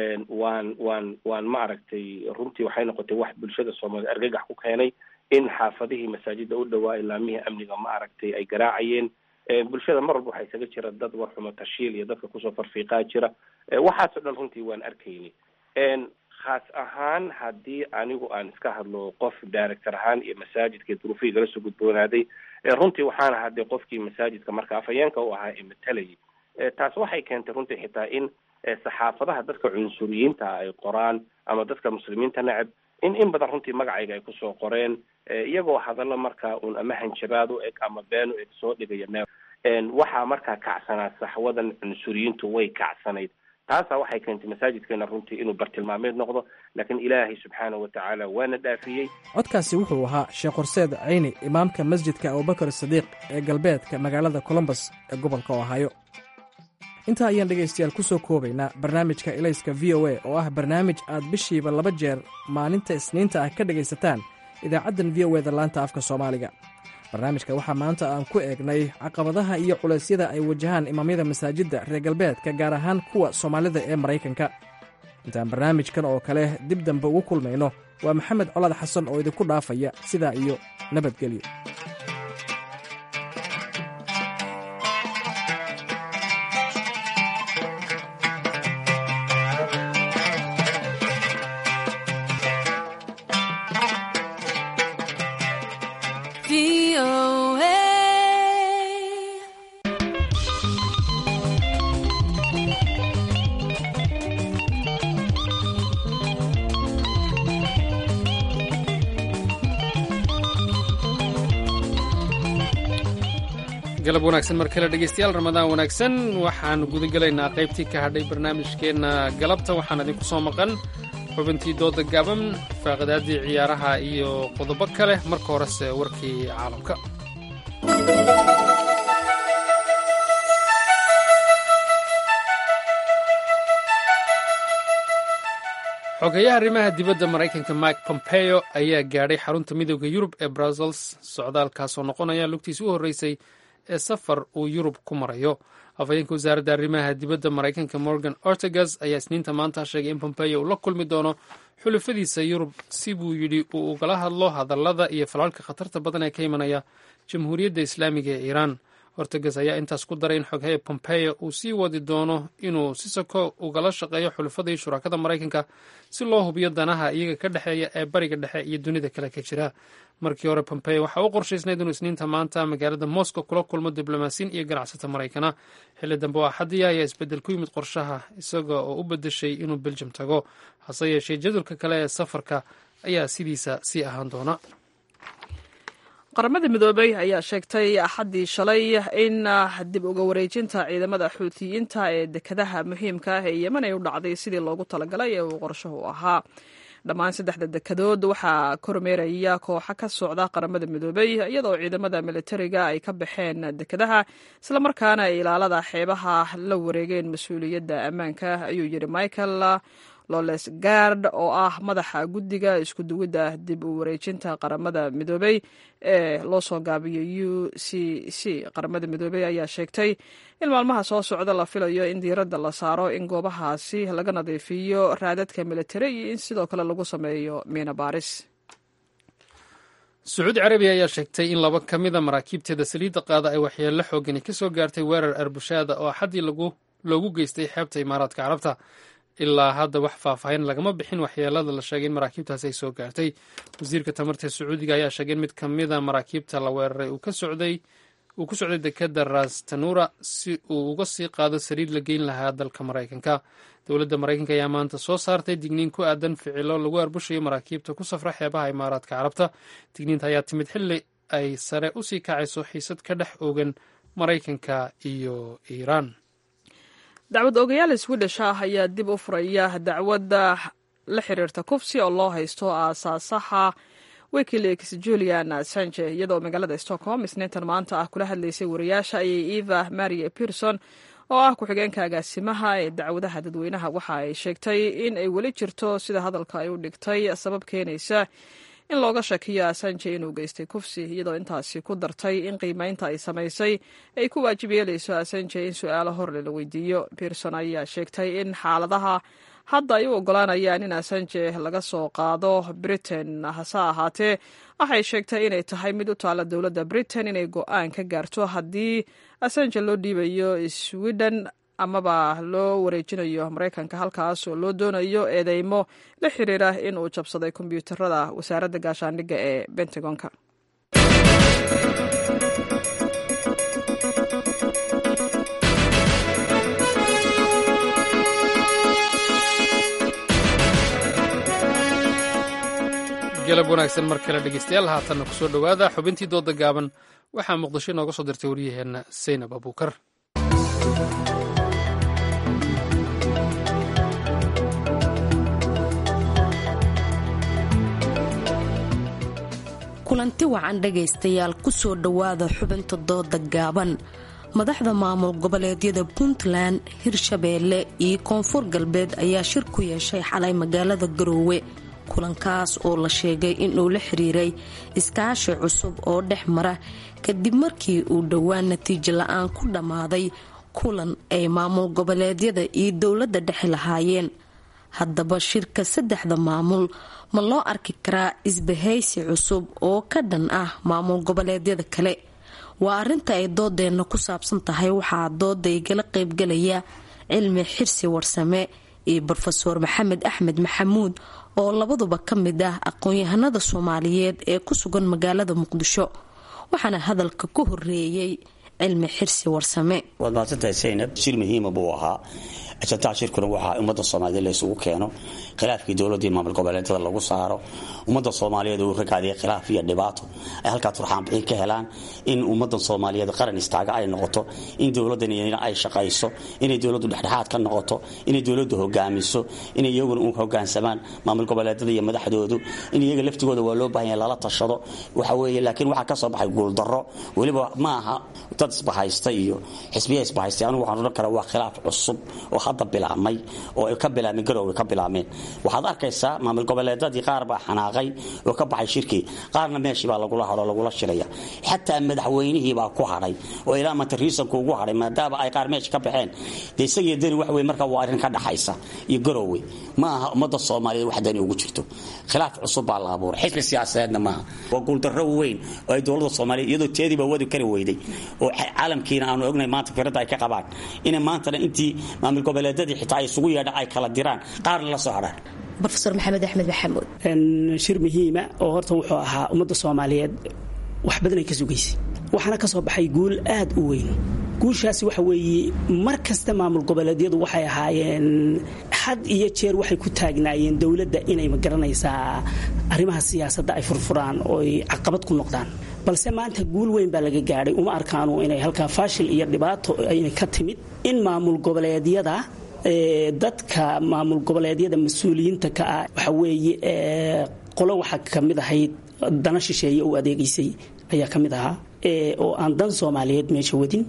waan waan waan ma aragtay runtii waxay noqotay wax bulshada soomaaliya argagax ku keenay in xaafadihii masaajida u dhawaa ilaamihii amniga ma aragtay ay garaacayeen bulshada mar walba waxaa isaga jira dad warxumo tashiil iyo dadka kusoo farfiiqaa jira waxaasoo dhan runtii waan arkayni khaas ahaan haddii anigu aan iska hadlo qof director ahaan iyo masaajidka duruufihii igala soo gudboonaaday runtii waxaan ahaa dee qofkii masaajidka marka afhayeenka u ahaa ee matalayay taas waxay keentay runtii xitaa in saxaafadaha dadka cunsuriyiinta ay qoraan ama dadka muslimiinta neceb in in badan runtii magacayga ay kusoo qoreen iyagoo hadallo markaa uun ama hanjabaad u eg ama been u eg soo dhigaya meel waxaa markaa kacsanaa saxwadan cunsuriyiintu way kacsanayd taasaa waxay keentay masaajidkeena runtii inuu bartilmaameed noqdo laakiin ilaahay subxaana wa tacaala waana dhaafiyey codkaasi wuxuu ahaa sheekh horseed cayni imaamka masjidka abubakar sadiiq ee galbeedka magaalada colombos ee gobolka ohaayo intaa ayaan dhegaystayaal ku soo koobaynaa barnaamijka ilayska v o a oo ah barnaamij aad bishiiba laba jeer maalinta isniinta ah ka dhegaysataan idaacaddan v o eda laanta afka soomaaliga barnaamijka waxaa maanta aan ku eegnay caqabadaha iyo culeysyada ay wajahaan imaamyada masaajidda reer galbeedka gaar ahaan kuwa soomaalida ee maraykanka intaan barnaamijkan oo kale dib dambe ugu kulmayno waa maxamed colaad xasan oo idinku dhaafaya sidaa iyo nabadgelyo galab wanaagsan mar kale dhegeystayaal ramadaan wanaagsan waxaan gudagelaynaa qaybtii ka hadhay barnaamijkeenna galabta waxaan idinku soo maqan xubintii dooda gaaban faaqadaadii ciyaaraha iyo qodobo kale marka horese warkii caalamka xogeyaha arrimaha dibadda maraykanka mike pompeo ayaa gaadhay xarunta midooda yurub ee brussels socdaalkaasoo noqonaya lugtiisi u horreysay ee safar uu yurub ku marayo afhayeenka wasaaradda arrimaha dibadda maraykanka morgan ortegas ayaa isniinta maanta sheegay in pompeo uu la kulmi doono xulafadiisa yurub si buu yidhi uu ugala hadlo hadallada iyo falalka khatarta badan ee ka imanaya jamhuuriyadda islaamiga ee iiraan ortegas ayaa intaas ku daray in xoghaye pompeo uu sii wadi doono inuu si sako ugala shaqeeyo xulafadii shurakada maraykanka si loo hubiyo danaha iyaga ka dhexeeya ee bariga dhexe iyo dunida kale ka jira markii hore pompeo waxaa u qorshaysnayd inuu isniinta maanta magaalada moscow kula kulmo diblomaasiin iyo ganacsata maraykana xilli dambe oo axadiya ayaa isbeddel ku yimid qorshaha isaga oo u beddeshay inuu beljum tago hase yeeshee jadwalka kale ee safarka ayaa sidiisa sii ahaan doona qaramada midoobey ayaa sheegtay axaddii shalay in dib uga wareejinta ciidamada xuutiyiinta ee dekadaha muhiimka ah ee yemen ay u dhacday sidii loogu talagalay ee uu qorshahu ahaa dhammaan saddexda dekadood waxaa kormeeraya kooxa ka socda qaramada midoobey iyadoo ciidamada militariga ay ka baxeen dekadaha islamarkaana ay ilaalada xeebaha la wareegeen mas-uuliyadda ammaanka ayuu yidhi michael loles gard oo ah madaxa guddiga isku duwidda dib u wareejinta qaramada midoobey ee loo soo gaabiyay u c c qaramada midoobey ayaa sheegtay in maalmaha soo socda la filayo in diiradda la saaro in goobahaasi laga nadiifiyo raadadka militari iyo in sidoo kale lagu sameeyo miina baaris sacuudi carabiya ayaa sheegtay in laba ka mida maraakiibteeda saliidda qaada ay waxyeello xoogani ka soo gaartay weerar arbushaada oo axaddii loogu geystay xeebta imaaraadka carabta ilaa hadda wax faahfaahin lagama bixin waxyeelada la sheegay in maraakiibtaasi ay soo gaartay wasiirka tamarta sacuudiga ayaa sheegay in mid ka mida maraakiibta la weeraray uu ku socday dekeda rastanura si uu uga sii qaado saliid la geyn lahaa dalka maraykanka dowladda maraykanka ayaa maanta soo saartay digniin ku aadan ficilo lagu arbushayo maraakiibta ku safra xeebaha imaaraadka carabta digniinta ayaa timid xilli ay sare usii kacayso xiisad ka dhex oogan maraykanka iyo iiraan dacwad ogayaal swedish ah ayaa dib u furaya dacwadda la xiriirta kufsi oo loo haysto aasaasaha wikileaks julian assange iyadoo magaalada stockholm isniintan maanta ah kula hadlaysay wariyaasha ayay eva maria pierson oo ah ku-xigeenka agaasimaha ee dacwadaha dadweynaha waxa ay sheegtay in ay weli jirto sida hadalka ay u dhigtay sabab keenaysa in looga shakiyo asanje inuu geystay kufsi iyadoo intaasi ku dartay in qiimeynta ay samaysay ay ku waajib yeelayso asanje in su-aalo horle la weydiiyo pierson ayaa sheegtay in xaaladaha hadda ay u ogolaanayaan in asanje laga soo qaado britain hase ahaatee waxay sheegtay inay tahay mid u taalla dowladda britain inay go-aan ka gaarto haddii asanje loo dhiibayo sweden amaba loo wareejinayo maraykanka halkaas oo loo doonayo eedeymo la xiriira in uu jabsaday kombyuutarada wasaaradda gaashaandhigga ee bentagonka galab wanaagsan mar kale dhegeystayaal haatanna kusoo dhowaada xubintii dooda gaaban waxaa muqdisho inooga soo dirtay waryaheenna saynab abuukar kulanti wacan dhegaystayaal kusoo dhowaada xubinta dooda gaaban madaxda maamul goboleedyada puntland hirshabeelle iyo koonfur galbeed ayaa shir ku yeeshay xalay magaalada garoowe kulankaas oo la sheegay inuu la xiriiray iskaashi cusub oo dhex mara kadib markii uu dhowaan natiijo la-aan ku dhammaaday kulan ay maamul goboleedyada iyo dowladda dhexe lahaayeen haddaba shirka saddexda maamul ma loo arki karaa isbahaysi cusub oo ka dhan ah maamul goboleedyada kale waa arinta ay doodeenna ku saabsan tahay waxaa dooda igala qeybgalaya cilmi xirsi warsame iyo rofeor maxamed axmed maxamuud oo labaduba ka mid ah aqoon-yahanada soomaaliyeed ee ku sugan magaalada muqdisho waxaana hadalka ku horeeyey cilmi xirsi warsame waad mahadsantahay saynab shir muhiima buu ahaa ajandaha shirkuna waxaa ummadda soomaaliyeed la isugu keeno khilaafkii dowladdii maamul goboleedyada lagu saaro ummadda soomaaliyeed uu ragaadiya khilaaf iyo dhibaato ay halkaa turxaanbixin ka helaan in ummadda soomaaliyeed qaran istaaga ay noqoto in dowladdan iyana ay shaqayso inay dowladdu dhexdhexaad ka noqoto inay dowladdu hogaamiso inay iyaguna u hogaansamaan maamul goboleedyada iyo madaxdoodu in iyaga laftigooda waa loo baahan yahay lala tashado waxa weeye laakiin waxaa ka soo baxay guuldarro weliba ma aha dad isbahaysta iyo xisbiya isbahaystay anugu waxaan odhan karaa waa khilaaf cusub oo hadda bilaabmay oo ay ka bilaabmeen garowga ka bilaabmeen waxaad arkaysaa maamul goboleedadii qaar baa xanaaqay oo ka baxay shirkii qaarna meeshii baa lagula hadho lagula shiraya xataa madaxweynihii baa ku hadhay oo ilaa manta riisanku ugu hadhay maadaama ay qaar meesha ka baxeen dee isagii dani wax wey markaa waa arrin ka dhaxaysa iyo garowwe ma aha ummadda soomaaliyeed wax dani ugu jirto khilaaf cusub baa la abuuray xisbi siyaasadeedna maaha waa guuldarro weyn oo ay dowladda soomaaliyeed iyadoo teediiba wadi kari weyday oo caalamkiina aanu ognay maanta firadda ay ka qabaan inay maantana intii maamul goboleedyadii xitaa ay isugu yeedhaan ay kala diraan qaarna la soo hadhaan rofeor maxamed axmed maxamuud shir muhiima oo horta wuxuu ahaa ummadda soomaaliyeed wax badan ay ka sugaysay waxaana ka soo baxay guul aad u weyn guushaasi waxa weeye mar kasta maamul goboleedyadu waxay ahaayeen had iyo jeer waxay ku taagnaayeen dowladda inay magaranaysaa arrimaha siyaasadda ay furfuraan oo ay caqabad ku noqdaan balse maanta guul weyn baa laga gaadhay uma arkaanu inay halkaa faashil iyo dhibaato ayna ka timid in maamul goboleedyada dadka maamul goboleedyada mas-uuliyiinta ka ah waxa weeye qolo waxaa ka mid ahayd dana shisheeye u adeegaysay ayaa ka mid ahaa oo aan dan soomaaliyeed meesha wadin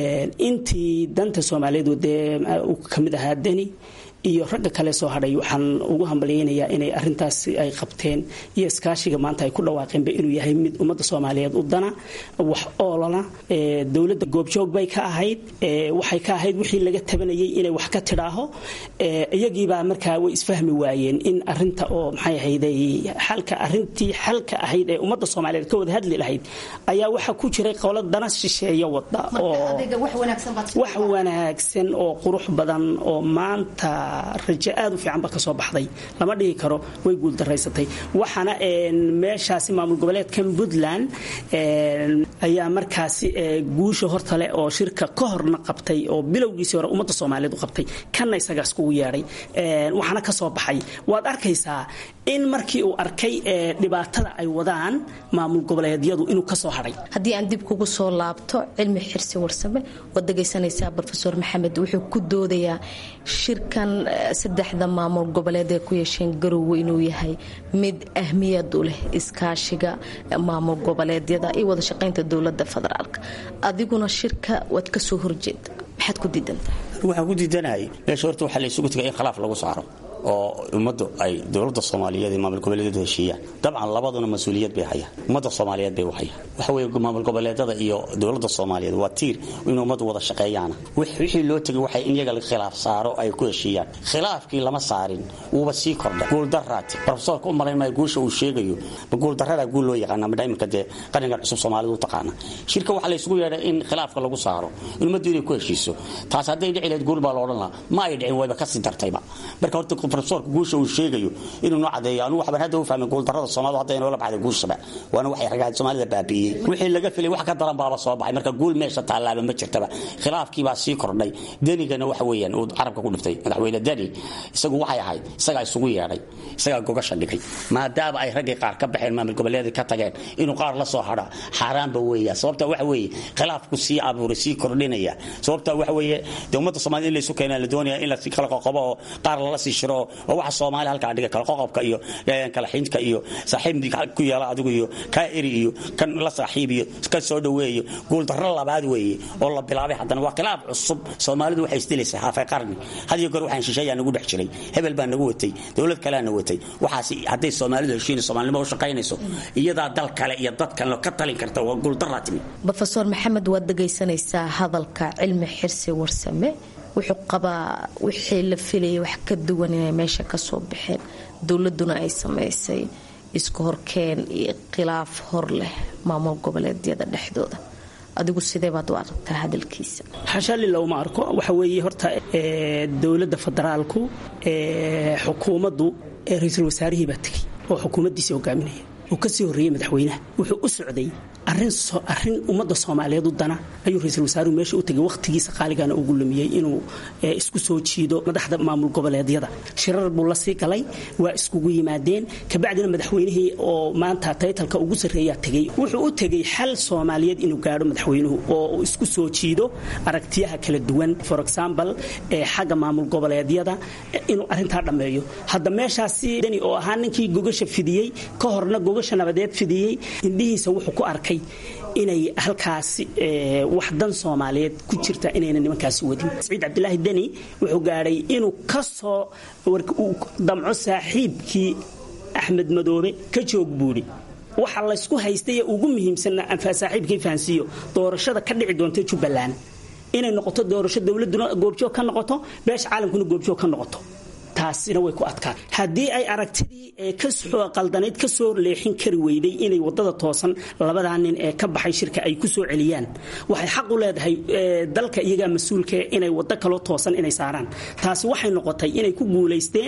intii danta soomaaliyeed wadee ka mid ahaa deni iyo ragga kale soo hadhay waxaan ugu hambalyaynayaa inay arintaas ay qabteen iyo iskaashiga maanta ay ku dhawaaqeenba inuu yahay mid ummadda soomaaliyeed u dana wax oolana dowladda goobjoog bay ka ahayd waxay ka ahayd wixii laga tabanayay inay wax ka tidhaaho iyagiibaa markaa way isfahmi waayeen in arinta oo maxay ahayday xalka arintii xalka ahayd ee ummadda soomaaliyeed ka wada hadli lahayd ayaa waxaa ku jiray qolo dana shisheeya wada oo wax wanaagsan oo qurux badan oo maanta rajo aad u fiican ba ka soo baxday lama dhihi karo way guuldaraysatay waxaana meeshaasi maamul goboleedkan puntland ayaa markaasi guusha hortale oo shirka ka horna qabtay oo bilowgiisii hore ummadda soomaaliyeed u qabtay kanna isagaas kugu yeedhay waxaana ka soo baxay waad arkaysaa in markii uu arkay dhibaatada ay wadaan maamul goboleedyadu inuu ka soo hadhay haddii aan dib kugu soo laabto cilmi xirsi warsame waad dhegaysanaysaa rofeor maxamed wuxuu ku doodayaa shirkan saddexda maamul goboleed ee ku yeesheen garowe inuu yahay mid ahmiyad u leh iskaashiga maamul goboleedyada iyo wada shaqaynta dowlada federaalk adiguna shirka waad kasoo horjeeda maxaad ku diidantahay waxaan ku diidanahay meesha horta waxaa la isugu tegay in khilaaf lagu saaro oo ummaddu ay dowladda soomaaliyeed iyo maamul goboleedyadu heshiiyaan dabcan labaduna mas-uuliyad bay hayaan ummadda soomaaliyeed bay u hayaan waxa weeye maamul goboleedyada iyo dowladda soomaaliyeed waa tiir in ummaddu wada shaqeeyaana wixii loo tegay waxay in iyaga khilaaf saaro ay ku heshiiyaan khilaafkii lama saarin wuuba sii kordhay guuldaraati rofesoorka u malayn maayo guusha uu sheegayo ma guuldaradaa guul loo yaqaana ma iminka dee qarnigan cusub soomaalidu u taqaana shirka waxaa la isugu yeedhay in khilaafka lagu saaro in ummaddu inay ku heshiiso taas hadday dhici lahayd guul baa la odhan lahaa ma ay dhicin wayba kasii dartayba marka horta rofesorka guusha uu sheegayo inuu noo cadeeyo anugu waxbaan hadda u fahmay guuldarrada soomaalida hadda inoola baxday guushaba waana waxay ragaad soomaalida baabi'iyey wixii laga filay wax ka daran baaba soo baxay marka guul meesha taallaaba ma jirtaba khilaafkii baa sii kordhay denigana waxa weeyaan uu carabka ku dhiftay madaxweyne deni isagu waxay ahayd isagaa isugu yeedhay isagaa gogasha dhigay maadaama ay raggii qaar ka baxeen maamul goboleedii ka tageen inuu qaar la soo hadha xaaraanba weeya sababta waxa weeye khilaafku sii abuuray sii kordhinaya sababta waxa weeye dee ummadda soomaalida in laysu keenaa la doonaya in la kala qoqobo oo qaar lala sii shiro oo waxa soomaali halkaa dhiga kala qoqobka iyo kala xinka iyo saaxiib ku yeela adigu iyo kaa eri iyo kan la saaxiib iyo ka soo dhaweeyo guuldarro labaad weeye oo la bilaabay haddana waa khilaaf cusub soomaalidu waxay isdilaysaa haafay qarni had iyo goor waxaan shisheeyaa nagu dhex jiray hebel baa nagu watay dowlad kalea na watay waxaas hadday soomaalidu heshiin soomaalinimo u shaqaynayso iyadaa dal kale iyo dad kale ka talin karta waa guuldarraa timi rofeor maxamed waad dhegaysanaysaa hadalka cilmi xirsi warsame wuxuu qabaa wixii la filayay wax ka duwan inay meesha kasoo baxeen dowladuna ay samaysay isku horkeen iyo khilaaf hor leh maamul goboleedyada dhexdooda adigu sidee baad u aragtaa hadalkiisa xashaalila uma arko waxa weeye horta dowladda federaalku xukuumaddu ra-iisul wasaarihii baa tegey oo xukuumaddiisa hogaaminaya uu kasii horreeyey madaxweynaha wuxuu u socday arin arin ummadda soomaaliyeed u dana ayuu ra-iisul wasaaruhu meesha u tegay wakhtigiisa qaaligana ugu lumiyey inuu isku soo jiido madaxda maamul goboleedyada shirar buu la sii galay waa iskugu yimaadeen kabacdina madaxweynihii oo maanta taytalka ugu sarreeyaa tegey wuxuu u tegey xal soomaaliyeed inuu gaadho madaxweynuhu oo uu isku soo jiido aragtiyaha kala duwan for example xagga maamul goboleedyada inuu arintaa dhammeeyo hadda meeshaasi dani oo ahaa ninkii gogasha fidiyey ka horna gogasha nabadeed fidiyey indhihiisa wuxuu ku arkay inay halkaasi wax dan soomaaliyeed ku jirta inayna nimankaasi wadin saciid cabdilaahi deni wuxuu gaadhay inuu ka soo damco saaxiibkii axmed madoobe ka joog buudhi waxa laysku haystay ee ugu muhiimsanna saaxiibkii fahansiiyo doorashada ka dhici doonta jubbaland inay noqoto doorasho dowladuna goobjoog ka noqoto beesha caalamkuna goobjoog ka noqoto taasina way ku adkaa haddii ay aragtidii qaldanayd ka soo leexin kari weyday inay wadada toosan labadaa nin ee ka baxay shirka ay ku soo celiyaan waxay xaq u leedahay dalka iyagaa mas-uulka inay wado kaloo toosan inay saaraan taasi waxay noqotay inay ku guulaysteen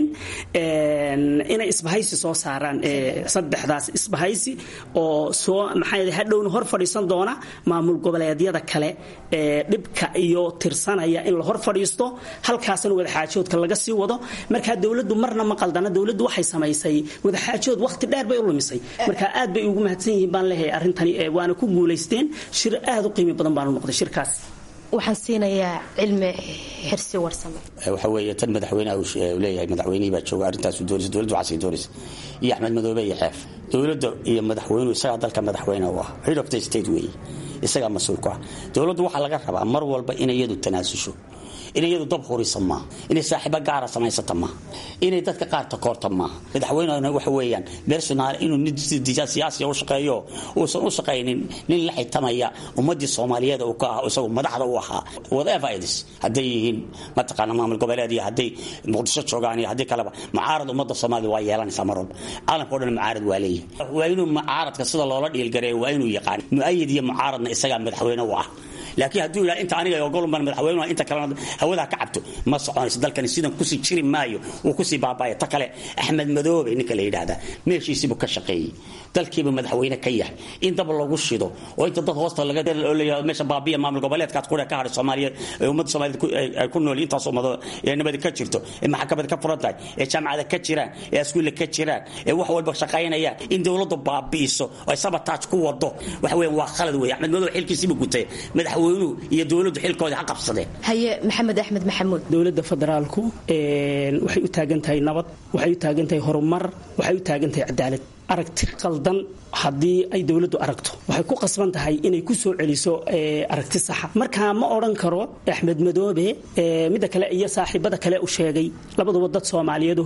inay isbahaysi soo saaraan saddexdaas isbahaysi oo soo maxaa hadhowna hor fadhiisan doona maamul goboleedyada kale ee dhibka iyo tirsanaya in la hor fadhiisto halkaasna wadaxaajoodka laga sii wado markaa dowladdu marna ma qaldana dowladdu waxay samaysay wadaxaajood wakhti dheer bay u lumisay marka aad bay ugu mahadsan yihiin baan leeyahay arrintani waana ku guulaysteen shir aad u qiimi badan baanu noqday shirkaas waxaan siinayaa cilmi xirsi warsame waxa weeye tan madaxweynaha uu leeyahay madaxweynihii baa jooga arrintaasu doonaysa dowladdu waxaasay doonaysa iyo axmed madoobe iyo xeef dowladda iyo madaxweynuhu isagaa dalka madaxweyne u ah head of the state weeye isagaa mas-uul ku ah dowladdu waxaa laga rabaa mar walba inay iyadu tanaasusho inay iyadu dab hurisa maaha inay saaxiibo gaara samaysata maaha inay dadka qaar takoorta maaha madaxweynehuna waxa weeyaan personaal inuu nin siyaasiya u shaqeeyo uusan u shaqaynin nin la xitamaya ummadii soomaaliyeed uu ka ah isagu madaxda u ahaa whatever it is hadday yihiin mataqaana maamul goboleed iyo hadday muqdisho joogaan iyo haddii kaleba mucaarad ummadda soomaalida waa yeelanaysaa mar walba caalamka o dhan mucaarad waa leeyahay waa inuu mucaaradka sida loola dhiilgareeyo waa inuu yaqaan mu'ayid iyo mucaaradna isagaa madaxweyne u ah laakiin hadduu yidhaha inta aniga ogolban madaxweynuha inta kalena hawadaa ka cabto ma soconayso dalkani sidan kusii jiri maayo wuu kusii baabaya ta kale axmed madoobe ninka la yidhaahdaa meeshiisiibuu ka shaqeeyey dalkiiba madaxweyne ka yahay in dab lagu shido oo inta dad hoosta laga leeyahay meesha baabiya maamul goboleedkaas qura ka hadhay soomaaliyeed ee ummadda soomaaliyeed ay ku nool intaas ummado ee nabadi ka jirto ee maxkamada ka furan tahay ee jaamacada ka jiraan ee askuulla ka jiraan ee wax walba shaqaynayaan in dowladdu baabi'iso oo ay sabataaj ku wado waxa weeyaan waa khalad weeye axmed madoobe xilkiisiibuu gutay madaxweynuhu iyo dowladdu xilkoodii ha qabsadeen haye maxamed axmed maxamuud dowladda federaalku waxay u taagan tahay nabad waxay u taagan tahay horumar waxay u taagan tahay cadaalad aragti qaldan haddii ay dowladdu aragto waxay ku qasban tahay inay ku soo celiso aragti saxa markaa ma odhan karo axmed madoobe midda kale iyo saaxiibada kale u sheegay labaduba dad soomaaliyeed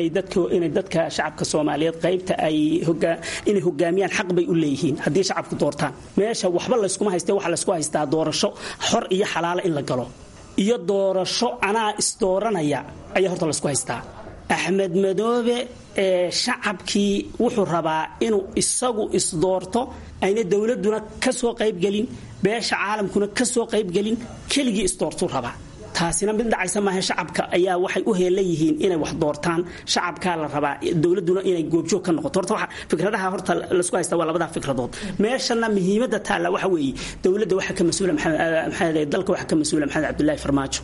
inay dadka shacabka soomaaliyeed qaybta inay hogaamiyaan xaq bay u leeyihiin haddii shacabku doortaan meesha waxba layskuma hayste waxa laysku haystaa doorasho xor iyo xalaala in la galo iyo doorasho anaa isdooranaya ayaa horta laysku haystaa axmed madoobe ee shacabkii wuxuu rabaa inuu isagu isdoorto ayna dowladuna ka soo qaybgelin beesha caalamkuna ka soo qaybgelin keligii isdoortuu rabaa taasina mid dhacaysa maaha shacabka ayaa waxay u heelan yihiin inay wax doortaan shacabkaa la rabaa dowladuna inay goobjoog ka noqoto horta waxa fikradaha horta laisku haysta waa labadaa fikradood meeshana muhiimadda taalla waxa weeye dowladda waxa ka mas-uula maxamed dalka waxa ka mas-uula maxamed cabdullaahi farmaajo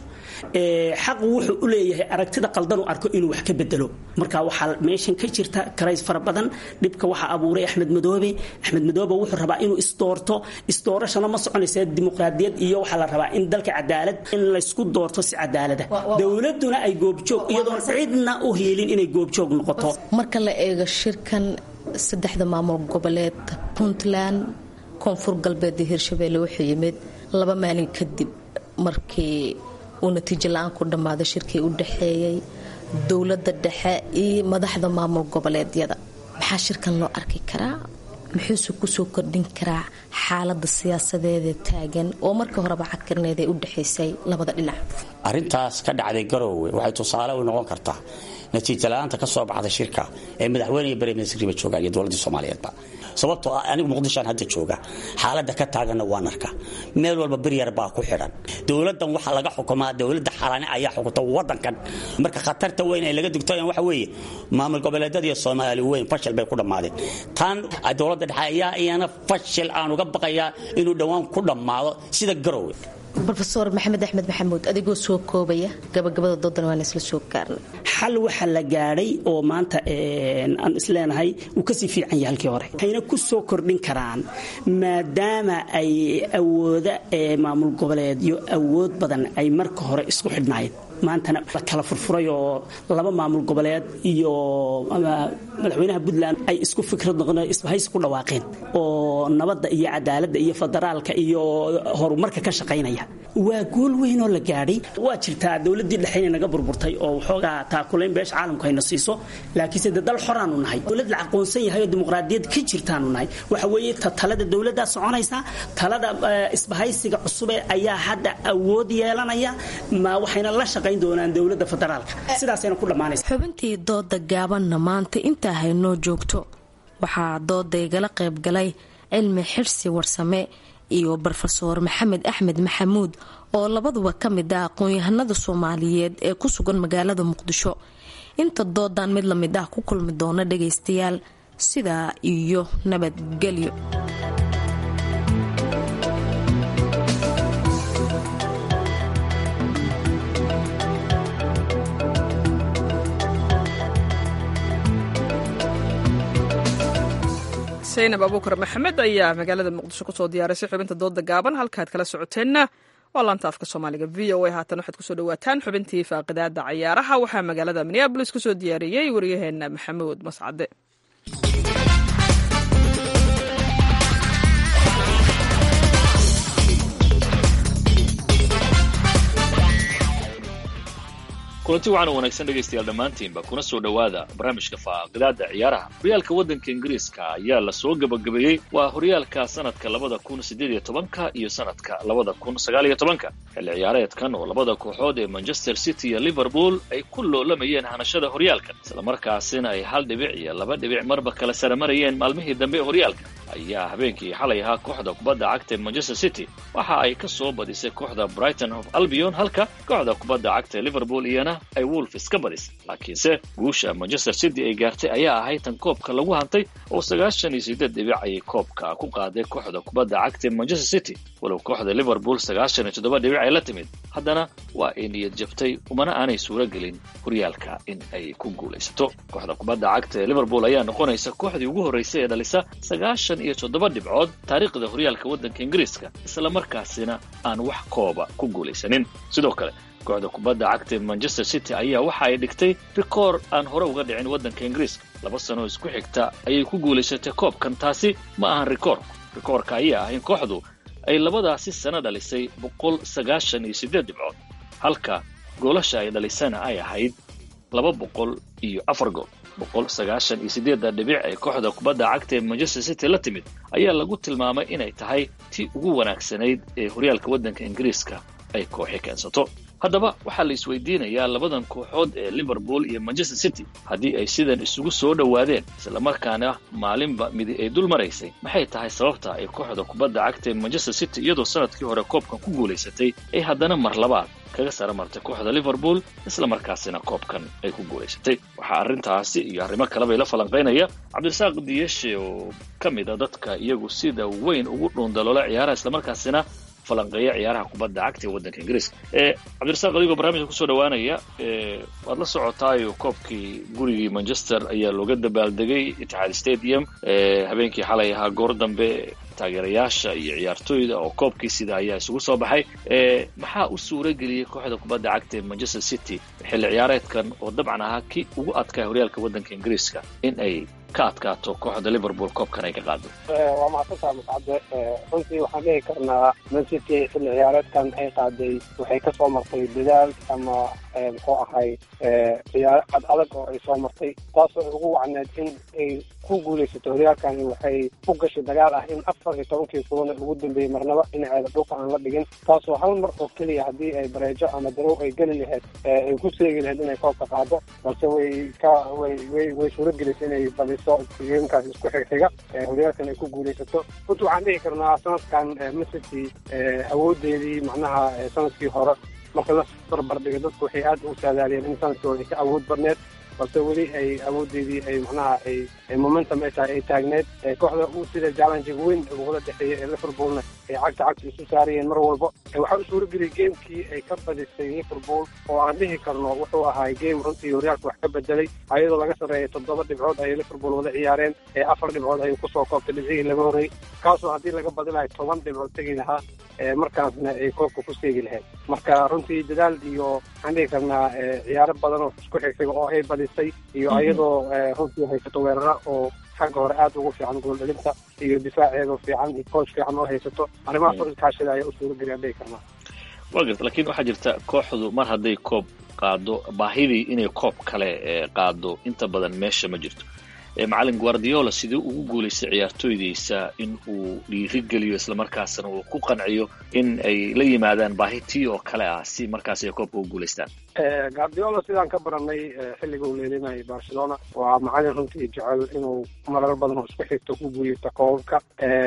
xaqu wuxuu u leeyahay aragtida qaldan u arko inuu wax ka bedelo marka waxaa meeshan ka jirta karays fara badan dhibka waxaa abuuray axmed madoobe axmed madoobe wuxuu rabaa inuu isdoorto isdoorashana ma soconaysa dimuqraadiyad iyo waxaa la rabaa in dalka cadaalad in laysku doorto si cadaalada dowladuna ay goobjoog iyadoon cidna u heelin inay goobjoog noqoto marka la eego shirkan saddexda maamul goboleed puntland koonfur galbeed iyo hirshabeelle wuxuu yimid laba maalin kadib markii uu natiijo la-aan ku dhammaaday shirkii u dhexeeyey dowladda dhexe iyo madaxda maamul goboleedyada maxaa shirkan loo arki karaa muxuuse kusoo kordhin karaa xaalada siyaasadeeda taagan oo markii horeba cagkarneed ee u dhexaysay labada dhinac arrintaas ka dhacday garoowe waxay tusaale u noqon kartaa natiija la-aanta ka soo baxda shirka ee madaxweyne iyo bareminsriba joogaan iyo dowladdii soomaaliyeedba sababtoo ah anigu muqdishoan hadda jooga xaaladda ka taaganna waan arkaa meel walba beryar baa ku xidhan dowladdan waxaa laga xukumaa dowladda xalane ayaa xukunta wadankan marka khatarta weyn ay laga digtoyan waxa weeye maamul goboleedyada iyo soomaali weyn fashil bay ku dhammaadeen tan dowladda dhexe ayaa iyana fashil aan uga baqayaa inuu dhowaan ku dhammaado sida garowe rofeor maxamed axmed maxamuud adigoo soo koobaya gabagabada doodan waan isla soo gaarnay xal waxaa la gaadhay oo maanta aan isleenahay uu kasii fiican yahay halkii hore waxayna ku soo kordhin karaan maadaama ay awooda maamul goboleedyo awood badan ay marka hore isku xidhnaayeen maantana la kala furfuray oo laba maamul goboleed iyo madaxweynaha puntland ay isku fikrad noqon isbahaysi ku dhawaaqeen oo nabadda iyo cadaaladda iyo federaalka iyo horumarka ka shaqaynaya waa gool weyn oo la gaadhay waa jirtaa dowladdii dhexe inay naga burburtay oo waxoogaa taakulayn beesha caalamku hayna siiso laakiinse de dal xoraanu nahay dowlad la aqoonsan yahay oo dimuqraadiyad ka jirtaanu nahay waxa weeye talada dowladdaa soconaysa talada isbahaysiga cusube ayaa hadda awood yeelanaya ma waxayna la shaqayn doonaan dowladda federaalka sidaasayna ku dhammaanaysa xubintii dooda gaabanna maanta intaa haynoo joogto waxaa dooda igala qaybgalay cilmi xirsi warsame iyo rofeor maxamed axmed maxamuud oo labaduba ka mid ah aqoon-yahanada soomaaliyeed ee ku sugan magaalada muqdisho inta doodan mid la mid ah ku kulmi doona dhagaystayaal sidaa iyo nabadgelyo saynab abuukar maxamed ayaa magaalada muqdisho kusoo diyaarisay xubinta dooda gaaban halkaad kala socoteenna waa laanta afka soomaaliga v o a haatan waxaad kusoo dhawaataan xubintii faaqidaada cayaaraha waxaa magaalada minneabolis kusoo diyaariyey waryaheena maxamuud mascade kulanti waxaana wanaagsan dhegaystayaal dhammaantiinba kuna soo dhowaada barnaamijka faaqidaada ciyaaraha horyaalka waddanka ingiriiska ayaa la soo gebagabeeyey waa horyaalka sanadka labada kun siddeed iyo tobanka iyo sanadka labada kun sagaal iyo tobanka xilli ciyaareedkan oo labada kooxood ee manchester city iyo liverpool ay ku loolamayeen hanashada horyaalka islamarkaasina ay hal dhibic iyo laba dhibic marba kala sara marayeen maalmihii dambe ee horyaalka ayaa habeenkii xalay ahaa kooxda kubadda cagta ee manchester city waxa ay ka soo badisay kooxda brighton of albion halka kooxda kubadda cagta ee liverpool iyana ay wolfs ka badis laakiinse guusha manchester city ay gaartay ayaa ahayd tan koobka lagu hantay oo sagaashan iyo sideed dhibic ayay koobka ku qaaday kooxda kubadda cagta ee manchester city walow kooxda liverpool sagaashan iyo toddoba dhibic ay la timid haddana waa ay niyad jabtay umana aanay suuro gelin horyaalka in ay ku guulaysato kooxda kubadda cagta ee liverpool ayaa noqonaysa kooxdii ugu horraysay ee dhalisa sagaashan iyo toddoba dhibcood taariikhda horyaalka waddanka ingiriiska islamarkaasina aan wax kooba ku guulaysanin sidoo kale kooxda kubadda cagta ee manchester city ayaa waxa ay dhigtay rikoor aan hore uga dhicin waddanka ingiriiska laba sanoo isku xigta ayay ku guulaysatay koobkan taasi ma ahan rikoor rikoorka ayaa ah in kooxdu ay labadaasi sano dhalisay boqol sagaashan iyo siddeed dhibcood halka goolasha ay dhalisana ay ahayd laba boqol iyo afar gool boqol sagaashan iyo siddeedda dhibic ee kooxda kubadda cagta ee manchester city la timid ayaa lagu tilmaamay inay tahay tii ugu wanaagsanayd ee horyaalka waddanka ingiriiska ay kooxi keensato haddaba waxaa la isweydiinayaa labadan kooxood ee liverpool iyo manchester city haddii ay sidan isugu soo dhowaadeen islamarkaana maalinba midi ay dul maraysay maxay tahay sababta ay kooxda kubadda cagta ee manchester city iyadoo sanadkii hore koobkan ku guulaysatay ay haddana mar labaad kaga sara martay kooxda liverpool islamarkaasina koobkan ay ku guulaysatay waxaa arrintaasi iyo arrimo kalebay la falanqaynaya cabdirasaaq diyeshe oo ka mid a dadka iyagu sida weyn ugu dhuundaloola ciyaaraha islamarkaasina falanqeeya ciyaaraha kubadda cagta ee waddanka ingiriiska cabdirasaaq adigoo barnaamijka kusoo dhawaanaya waad la socotaayo koobkii gurigii manchester ayaa looga dabaaldegay itixaad stadium habeenkii xalay ahaa goor dambe taageerayaasha iyo ciyaartooyda oo koobkii sida ayaa isugu soo baxay maxaa u suura geliyey kooxda kubadda cagta ee manchester city xilli ciyaareedkan oo dabcan ahaa kii ugu adkaa horyaalka waddanka ingiriiska in ay ka adkaato kooxda liverpool koobkan ay ka qaado waa mahadsantaa mascade runtii waxaan dhihi karnaa man city xilli ciyaareedkan ay qaaday waxay ka soo martay dadaal ama muxuu ahay ciyaaro cad adag oo ay soo martay taasoo ugu wacneed in ay ku guulaysato horyaalkan waxay u gashay dagaal ah in afar iyo tobankii kulan ugu dambeeyey marnaba dhinaceeda dhulka aan la dhigin taasoo hal mar oo keliya haddii ay bareejo ama darow ay geli lahayd ay ku seegi lahayd inay koobka qaado balse way ka way way way suuragelisay inay baliso soo geemkaas isku xigxiga horyaalkan ay ku guulaysato runtii waxaan dhihi karnaa sanadkan mesity awoodeedii macnaha sanadkii hore marka la barbardhiga dadku waxay aad u saadaaliyeen in sanadkii hore ay ka awood badneed balse weli ay awoodeedii ay macnaha ay momentum ay tahay ay taagneed kooxda uu sida challengiga weyn ugula dhexeeya ee liverpoolna ay cagta cagta isu saarayeen mar walba waxaa u suurageliyay geemkii ay ka badisay liverpool oo aan dhihi karno wuxuu ahaa game runtii horyaalka wax ka bedelay ayadoo laga sarreeyay toddoba dhibcood ayay liverpool wada ciyaareen ee afar dhibcood ayuu kusoo koobtay dhibcihii laga horrey kaasoo haddii laga badilayo toban dhibcood tegi lahaa markaasna ay koobka ku seegi lahayd marka runtii dadaal iyo waxaan dhihi karnaa ciyaaro badan oo isku xigxiga oo ay badisay iyo ayadoo runtii haysato weerara oo xagga hore aad ugu fiican gooldhalinta iyo difaaceeda fiican iyo kooch fiican oo haysato arrimahaas oo iskaashada ayaa u suurageliya dhihi karnaa waa garta lakiin waxaa jirta kooxdu mar hadday koob qaado baahidii inay koob kale qaado inta badan meesha ma jirto macalin guardiola sidii ugu guulaystay ciyaartooydiisa in uu dhiirigeliyo islamarkaasna uu ku qanciyo in ay la yimaadaan baahi tii oo kale ah si markaas ay koobka u guulaystaan guardiola sidaan ka baranay xilliga uu leelinayay barcelona waa macalin runtii jecel inuu marar badan oo isku xigto ku guuleysto koobabka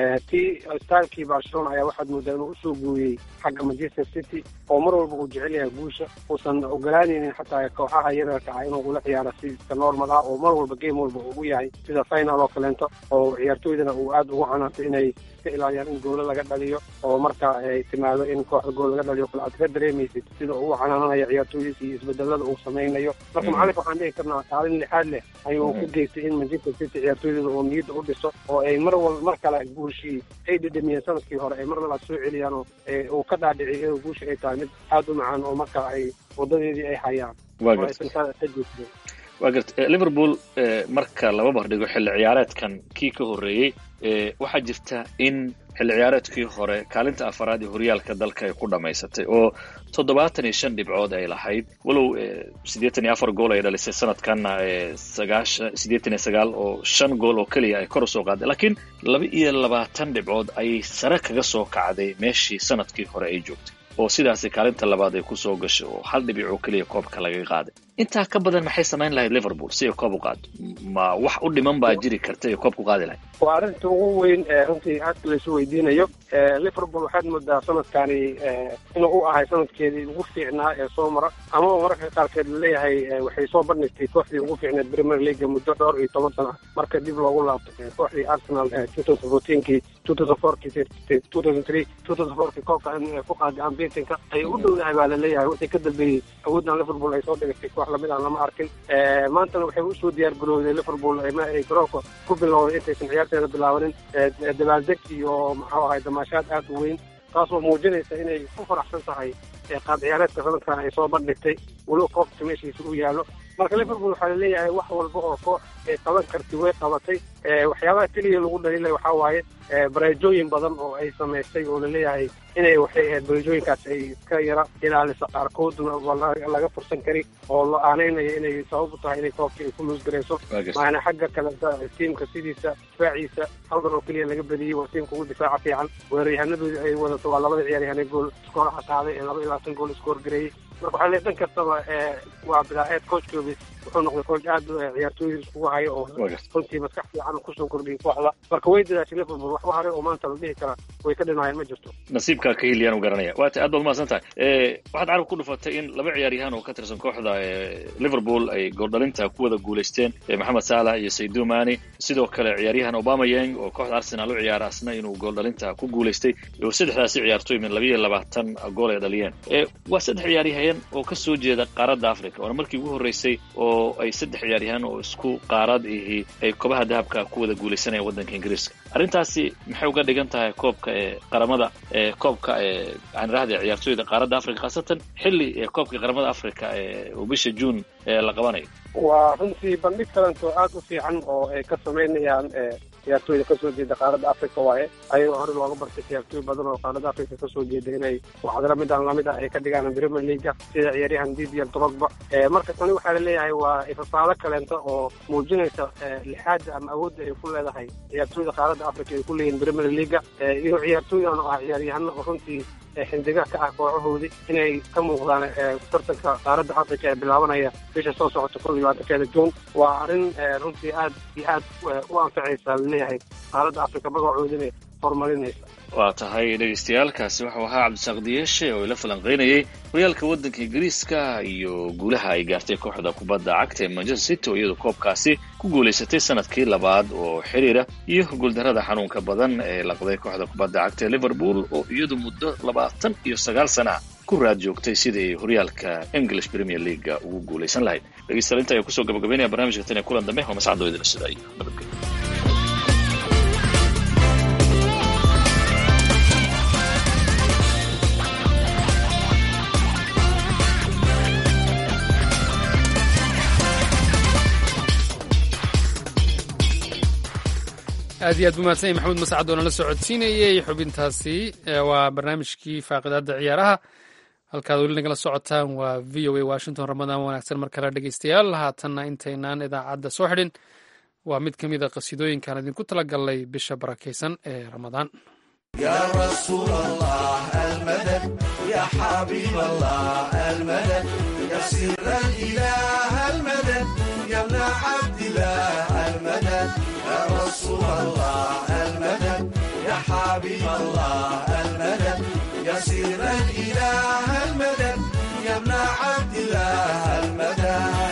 tii stylekii barcelona ayaa waxaad moodaa inuu usoo guuriyey xagga manchester city oo mar walba uu jecel yahay guusha uusan ogolaanaynin xataa kooxaha yararka ah inuu ula ciyaaro siska normal ah oo mar walba game walba ugu yahay sida final oo kaleento oo ciyaartooydana uu aada ugu canaantay inay iska ilaaliyaan in goolo laga dhaliyo oo marka ay timaado in kooxda gool laga dhaliyo kale aad ka dareemaysid sida uu u canaananayo ciyaartooydiisa iyo isbedelada uu samaynayo marka macalinka waxaan dhihi karnaa kaalin lixaad leh ayuu ku geystay in manchester city ciyaartooydeeda oo niyadda u dhiso oo ay mar wal mar kale guushii ay dhedhamiyeen sanadkii hore ay mar labaad soo celiyaan oo uu ka dhaadhiciyay inuu guusha ay tahay mid aada u macaan oo marka ay wadadeedii ay hayaan oo aysan ka jeedsadeen waa garta liverpool marka laba bardhigo xilli ciyaareedkan kii ka horreeyey waxaa jirta in xilli ciyaareedkii hore kaalinta afaraad ee horyaalka dalka ay ku dhammaysatay oo toddobaatan iyo shan dhibcood ay lahayd walow siddeetan iyo afar gool ay dhalisay sanadkanna sagaashan siddeetan iyo sagaal oo shan gool oo keliya ay kor usoo qaaday laakiin laba iyo labaatan dhibcood ayay sare kaga soo kacday meeshii sanadkii hore ay joogtay oo sidaasi kaalinta labaad ay kusoo gashay oo hal dhibic oo keliya koobka laga qaaday intaa ka badan maxay samayn lahayd liverpool si ay koob u qaado ma wax u dhiman baa jiri karta ay koob ku qaadi lahayd waa arrinta ugu weyn runtii aadka laysu weydiinayo liverpool waxaad moodaa sanadkani inuu u ahay sanadkeedii ugu fiicnaa ee soo mara amaba mararka qaarkeed laleeyahay waxay soo bandhigtay kooxdii ugu fiicneed premier leaga muddo dhowr iyo toban sana marka dib loogu laabto kooxdii arsenal two thousand fourteenkii two thousand fourkii two thousand three two thousand fourkii koobka ku qaaday ambitinka ay u dhowdahay baa laleeyahay wixii ka dambeeyey awooddan liverpool ay soo dhigatay koox lamid aan lama arkin maantana waxay usoo diyaar garowday liverpool ay garoonka ku bilowday intaysan ciyaarteeda bilaabanin dabaaldeg iyo maxuu ahay damaashaad aad u weyn taasoo muujinaysa inay ku faraxsan tahay qaab ciyaareedka sanadkan ay soo bandhigtay weliba koobka meeshiisa u yaallo marka liverpool waxaa laleeyahay wax walba oo koox ay qaban karti way qabatay waxyaabaha keliya lagu dhaliilay waxaa waaye bareejooyin badan oo ay samaystay oo laleeyahay inay waxay ahayd bareejooyinkaas ay iska yara ilaaliso qaarkoodna laga fursan kari oo la aaneynaya inay sabab u tahay inay koobkii ay ku luusgarayso maana xagga kaleta tiimka sidiisa difaaciisa halkan oo keliya laga badiyey waa tiimka ugu difaaca fiican weeraryahanadooda ay wadato waa labada ciyaaryahan ee gool iskooraha qaaday ee laba iyo labaatan gool iskoor gareeyey marka waxaa leeyahay dhan kastaba waa bilaaceed coachkoodi wuxuu noqday coach aad ciyaartooyda iskugu hayo oo runtii maskax fiican kusoo kordhiyay kooxda marka way dadaashay liverpool waxba hore oo maanta la dhihi karaa way ka dhinaayeen ma jirto nasiibkaa ka heliyaan u garanaya waata aad baad umahadsan tahay waxaad carab ku dhufatay in laba ciyaaryahan oo ka tirsan kooxda liverpool ay gooldhalinta ku wada guulaysteen maxamed salah iyo saydu mani sidoo kale ciyaaryahan obama yang oo kooxda arsenal u ciyaara asna inuu gooldhalinta ku guulaystay oo saddexdaasi ciyaartooy min labiyo labaatan gool ay dhaliyeen waa saddex ciyaaryahan oo ka soo jeeda qaaradda africa waana markii ugu horreysay oo ay saddex ciyaaryahaan oo isku qaarad ihi ay kobaha dahabka ku wada guulaysanayaan waddanka ingiriiska arrintaasi maxay uga dhigan tahay koobka ee qaramada ee koobka ee aan idhahda ciyaartooyda qaaradda africa khaasatan xilli ee koobka qaramada africa ee uu bisha juun ee la qabanayo waa runtii bandhig kalento aad u fiican oo ay ka samaynayaan ciyaartooyda kasoo jeeda qaaradda africa waaye ayagoo hore looga bartay ciyaartooy badan oo qaaradda africa kasoo jeeda inay waxdara midaan lamid ah ay ka dhigaan premier leaga sida ciyaaryahan didier drogba marka tani waxaa laleeyahay waa ifasaalo kaleento oo muujinaysa lixaada ama awoodda ay ku leedahay ciyaartooyda qaaradda africa ay ku leeyihin premier leaga iyo ciyaartooydan oo ah ciyaaryahano oo runtii xindiga ka ah kooxahoodii inay ka muuqdaan tartanka qaaradda africa ee bilaabanaya bisha soo socota kol iyo labaatankeeda juun waa arrin runtii aad iyo aad u anfacaysa laleeyahay qaaradda africa magacoodina horumarinaysa waa tahay dhegaystayaaalkaasi waxau ahaa cabdisaaq diyeeshe oo ila falanqaynayay horyaalka waddanka ingiriiska iyo guulaha ay gaartay kooxda kubadda cagta ee manchester city oo iyadu koobkaasi ku guulaysatay sanadkii labaad oo xiriira iyo guuldarrada xanuunka badan ee laqday kooxda kubadda cagta ee liverpool oo iyadu muddo labaatan iyo sagaal sana ku raad joogtay sidii horyaalka english premier leaga ugu guulaysan lahayd dhegeystayaal inta ayaa kusoo gabagabaynaya barnamijka tan ee kulan dambe oo mascadoo idila sida iyo nabadgelyo aad iyo aad buu mahadsan yahy maxamuud mascad oo nala socodsiinayey xubintaasi waa barnaamijkii faaqidaadda ciyaaraha halkaad weli nagala socotaan waa v o a washington ramadaan wanaagsan mar kale dhegeystayaal haatanna intaynaan idaacadda soo xidhin waa mid ka mid a qasiidooyinkaan idinku tala galnay bisha barakaysan ee ramadaan يا رسول الله المدد يا حبيب الله المدد يا سر الإله المدد يا ابن عبد الله المدد يا رسول الله المدد يا حبيب الله المدد يا سر الإله المدد يا ابن عبد الله المدد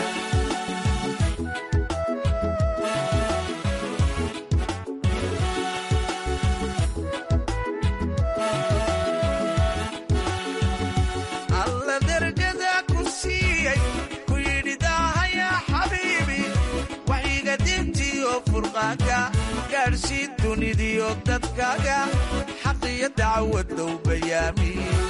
gaadhsiin dunidiyo dadkaaga xaqiyo dacwadow bayaami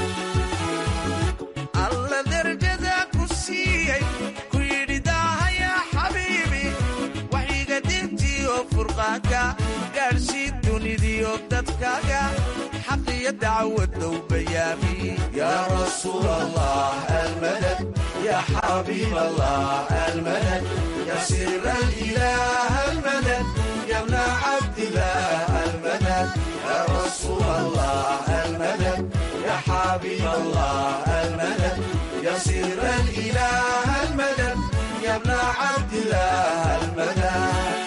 alla derjada ku siiyey ku yidhi daahaya xabiibi waxyiga diintiyo furqaanka gaadhsiin dunidiyo dadkaaga xaqiyo dacwadow bayaami yaa rasuul allah almadad yaa xabiib allah almadad yaa sir alilah almadad يا ابن عبد الله المدد يا رسول الله المدد يا حبيب الله المدد يا سر الإله المدد يا ابن عبد الله المدد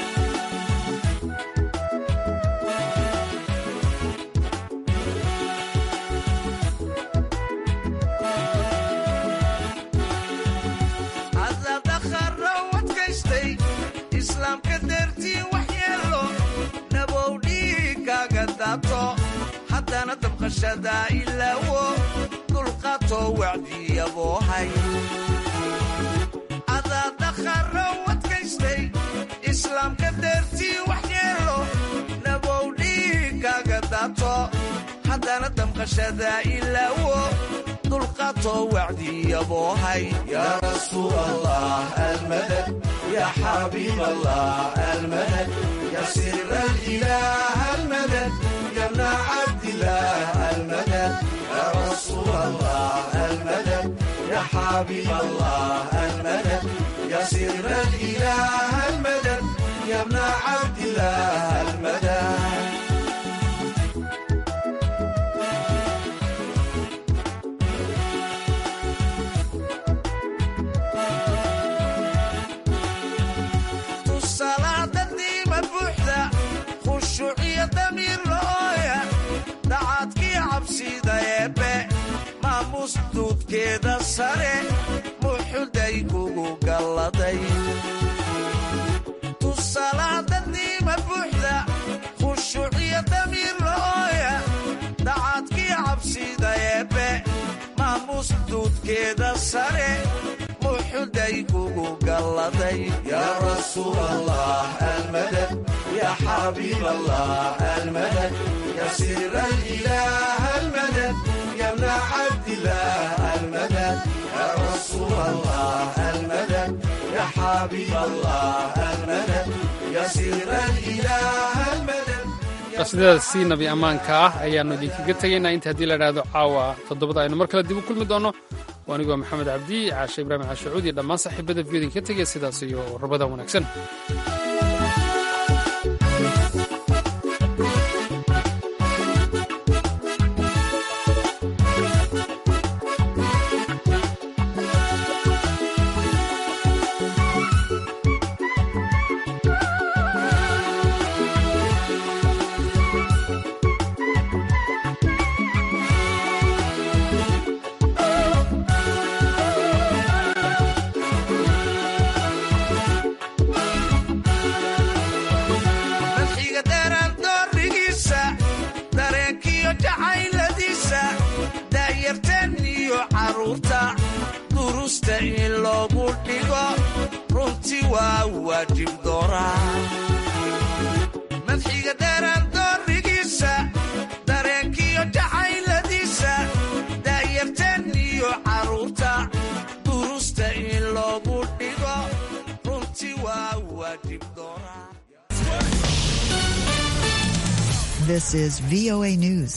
haddana dabqashada ilaawo dulqato wacdiyaboohay adaa dakharo wadkaystay islaamka deertii waxyeelo nabowdhiigaaga daato haddana damqashada ilaawo dulqato wacdiyaboohay yaa rasuul allah almadad yaa xabiib allah almadad yaa sir alilah almadad يا ابن عبد الله المدد يا رسول الله المدد يا حبيب الله المدد يا سر الإله المدد يا ابن عبد الله المدد duudkeeda sare muxuday kugu galladay tusalaadadiima buuxda khushuuciyo damiir la'ooya dacaadkii cabsida eebbe maamuus duudkeeda sare muxuday kugu galladay yaa rasuul allah almadad yaa xabiib allah almadad yaa sir alilah almadad يا ابن عبد الله المدد يا رسول الله المدد يا حبيب الله المدد يا سر الإله المدد qasiidadaasi nabi ammaanka ah ayaannu idinkaga tegaynaa inta haddii la idhaahdo caawa toddobada aynu mar kale dib u kulmi doonno oo anigoo maxamed cabdi caashe ibraahim caashacuud iyo dhammaan saaxiibada viyod idinka tegaya sidaas iyo rabadan wanaagsan in loogu dhigo runtii waa waajib dooraa madxiga dheeraan doorigiisa dareenkiyo jacayladiisa daayarteen iyo carruurta durusta in loogu dhigo runtii waa waajib dooraa This is VOA News.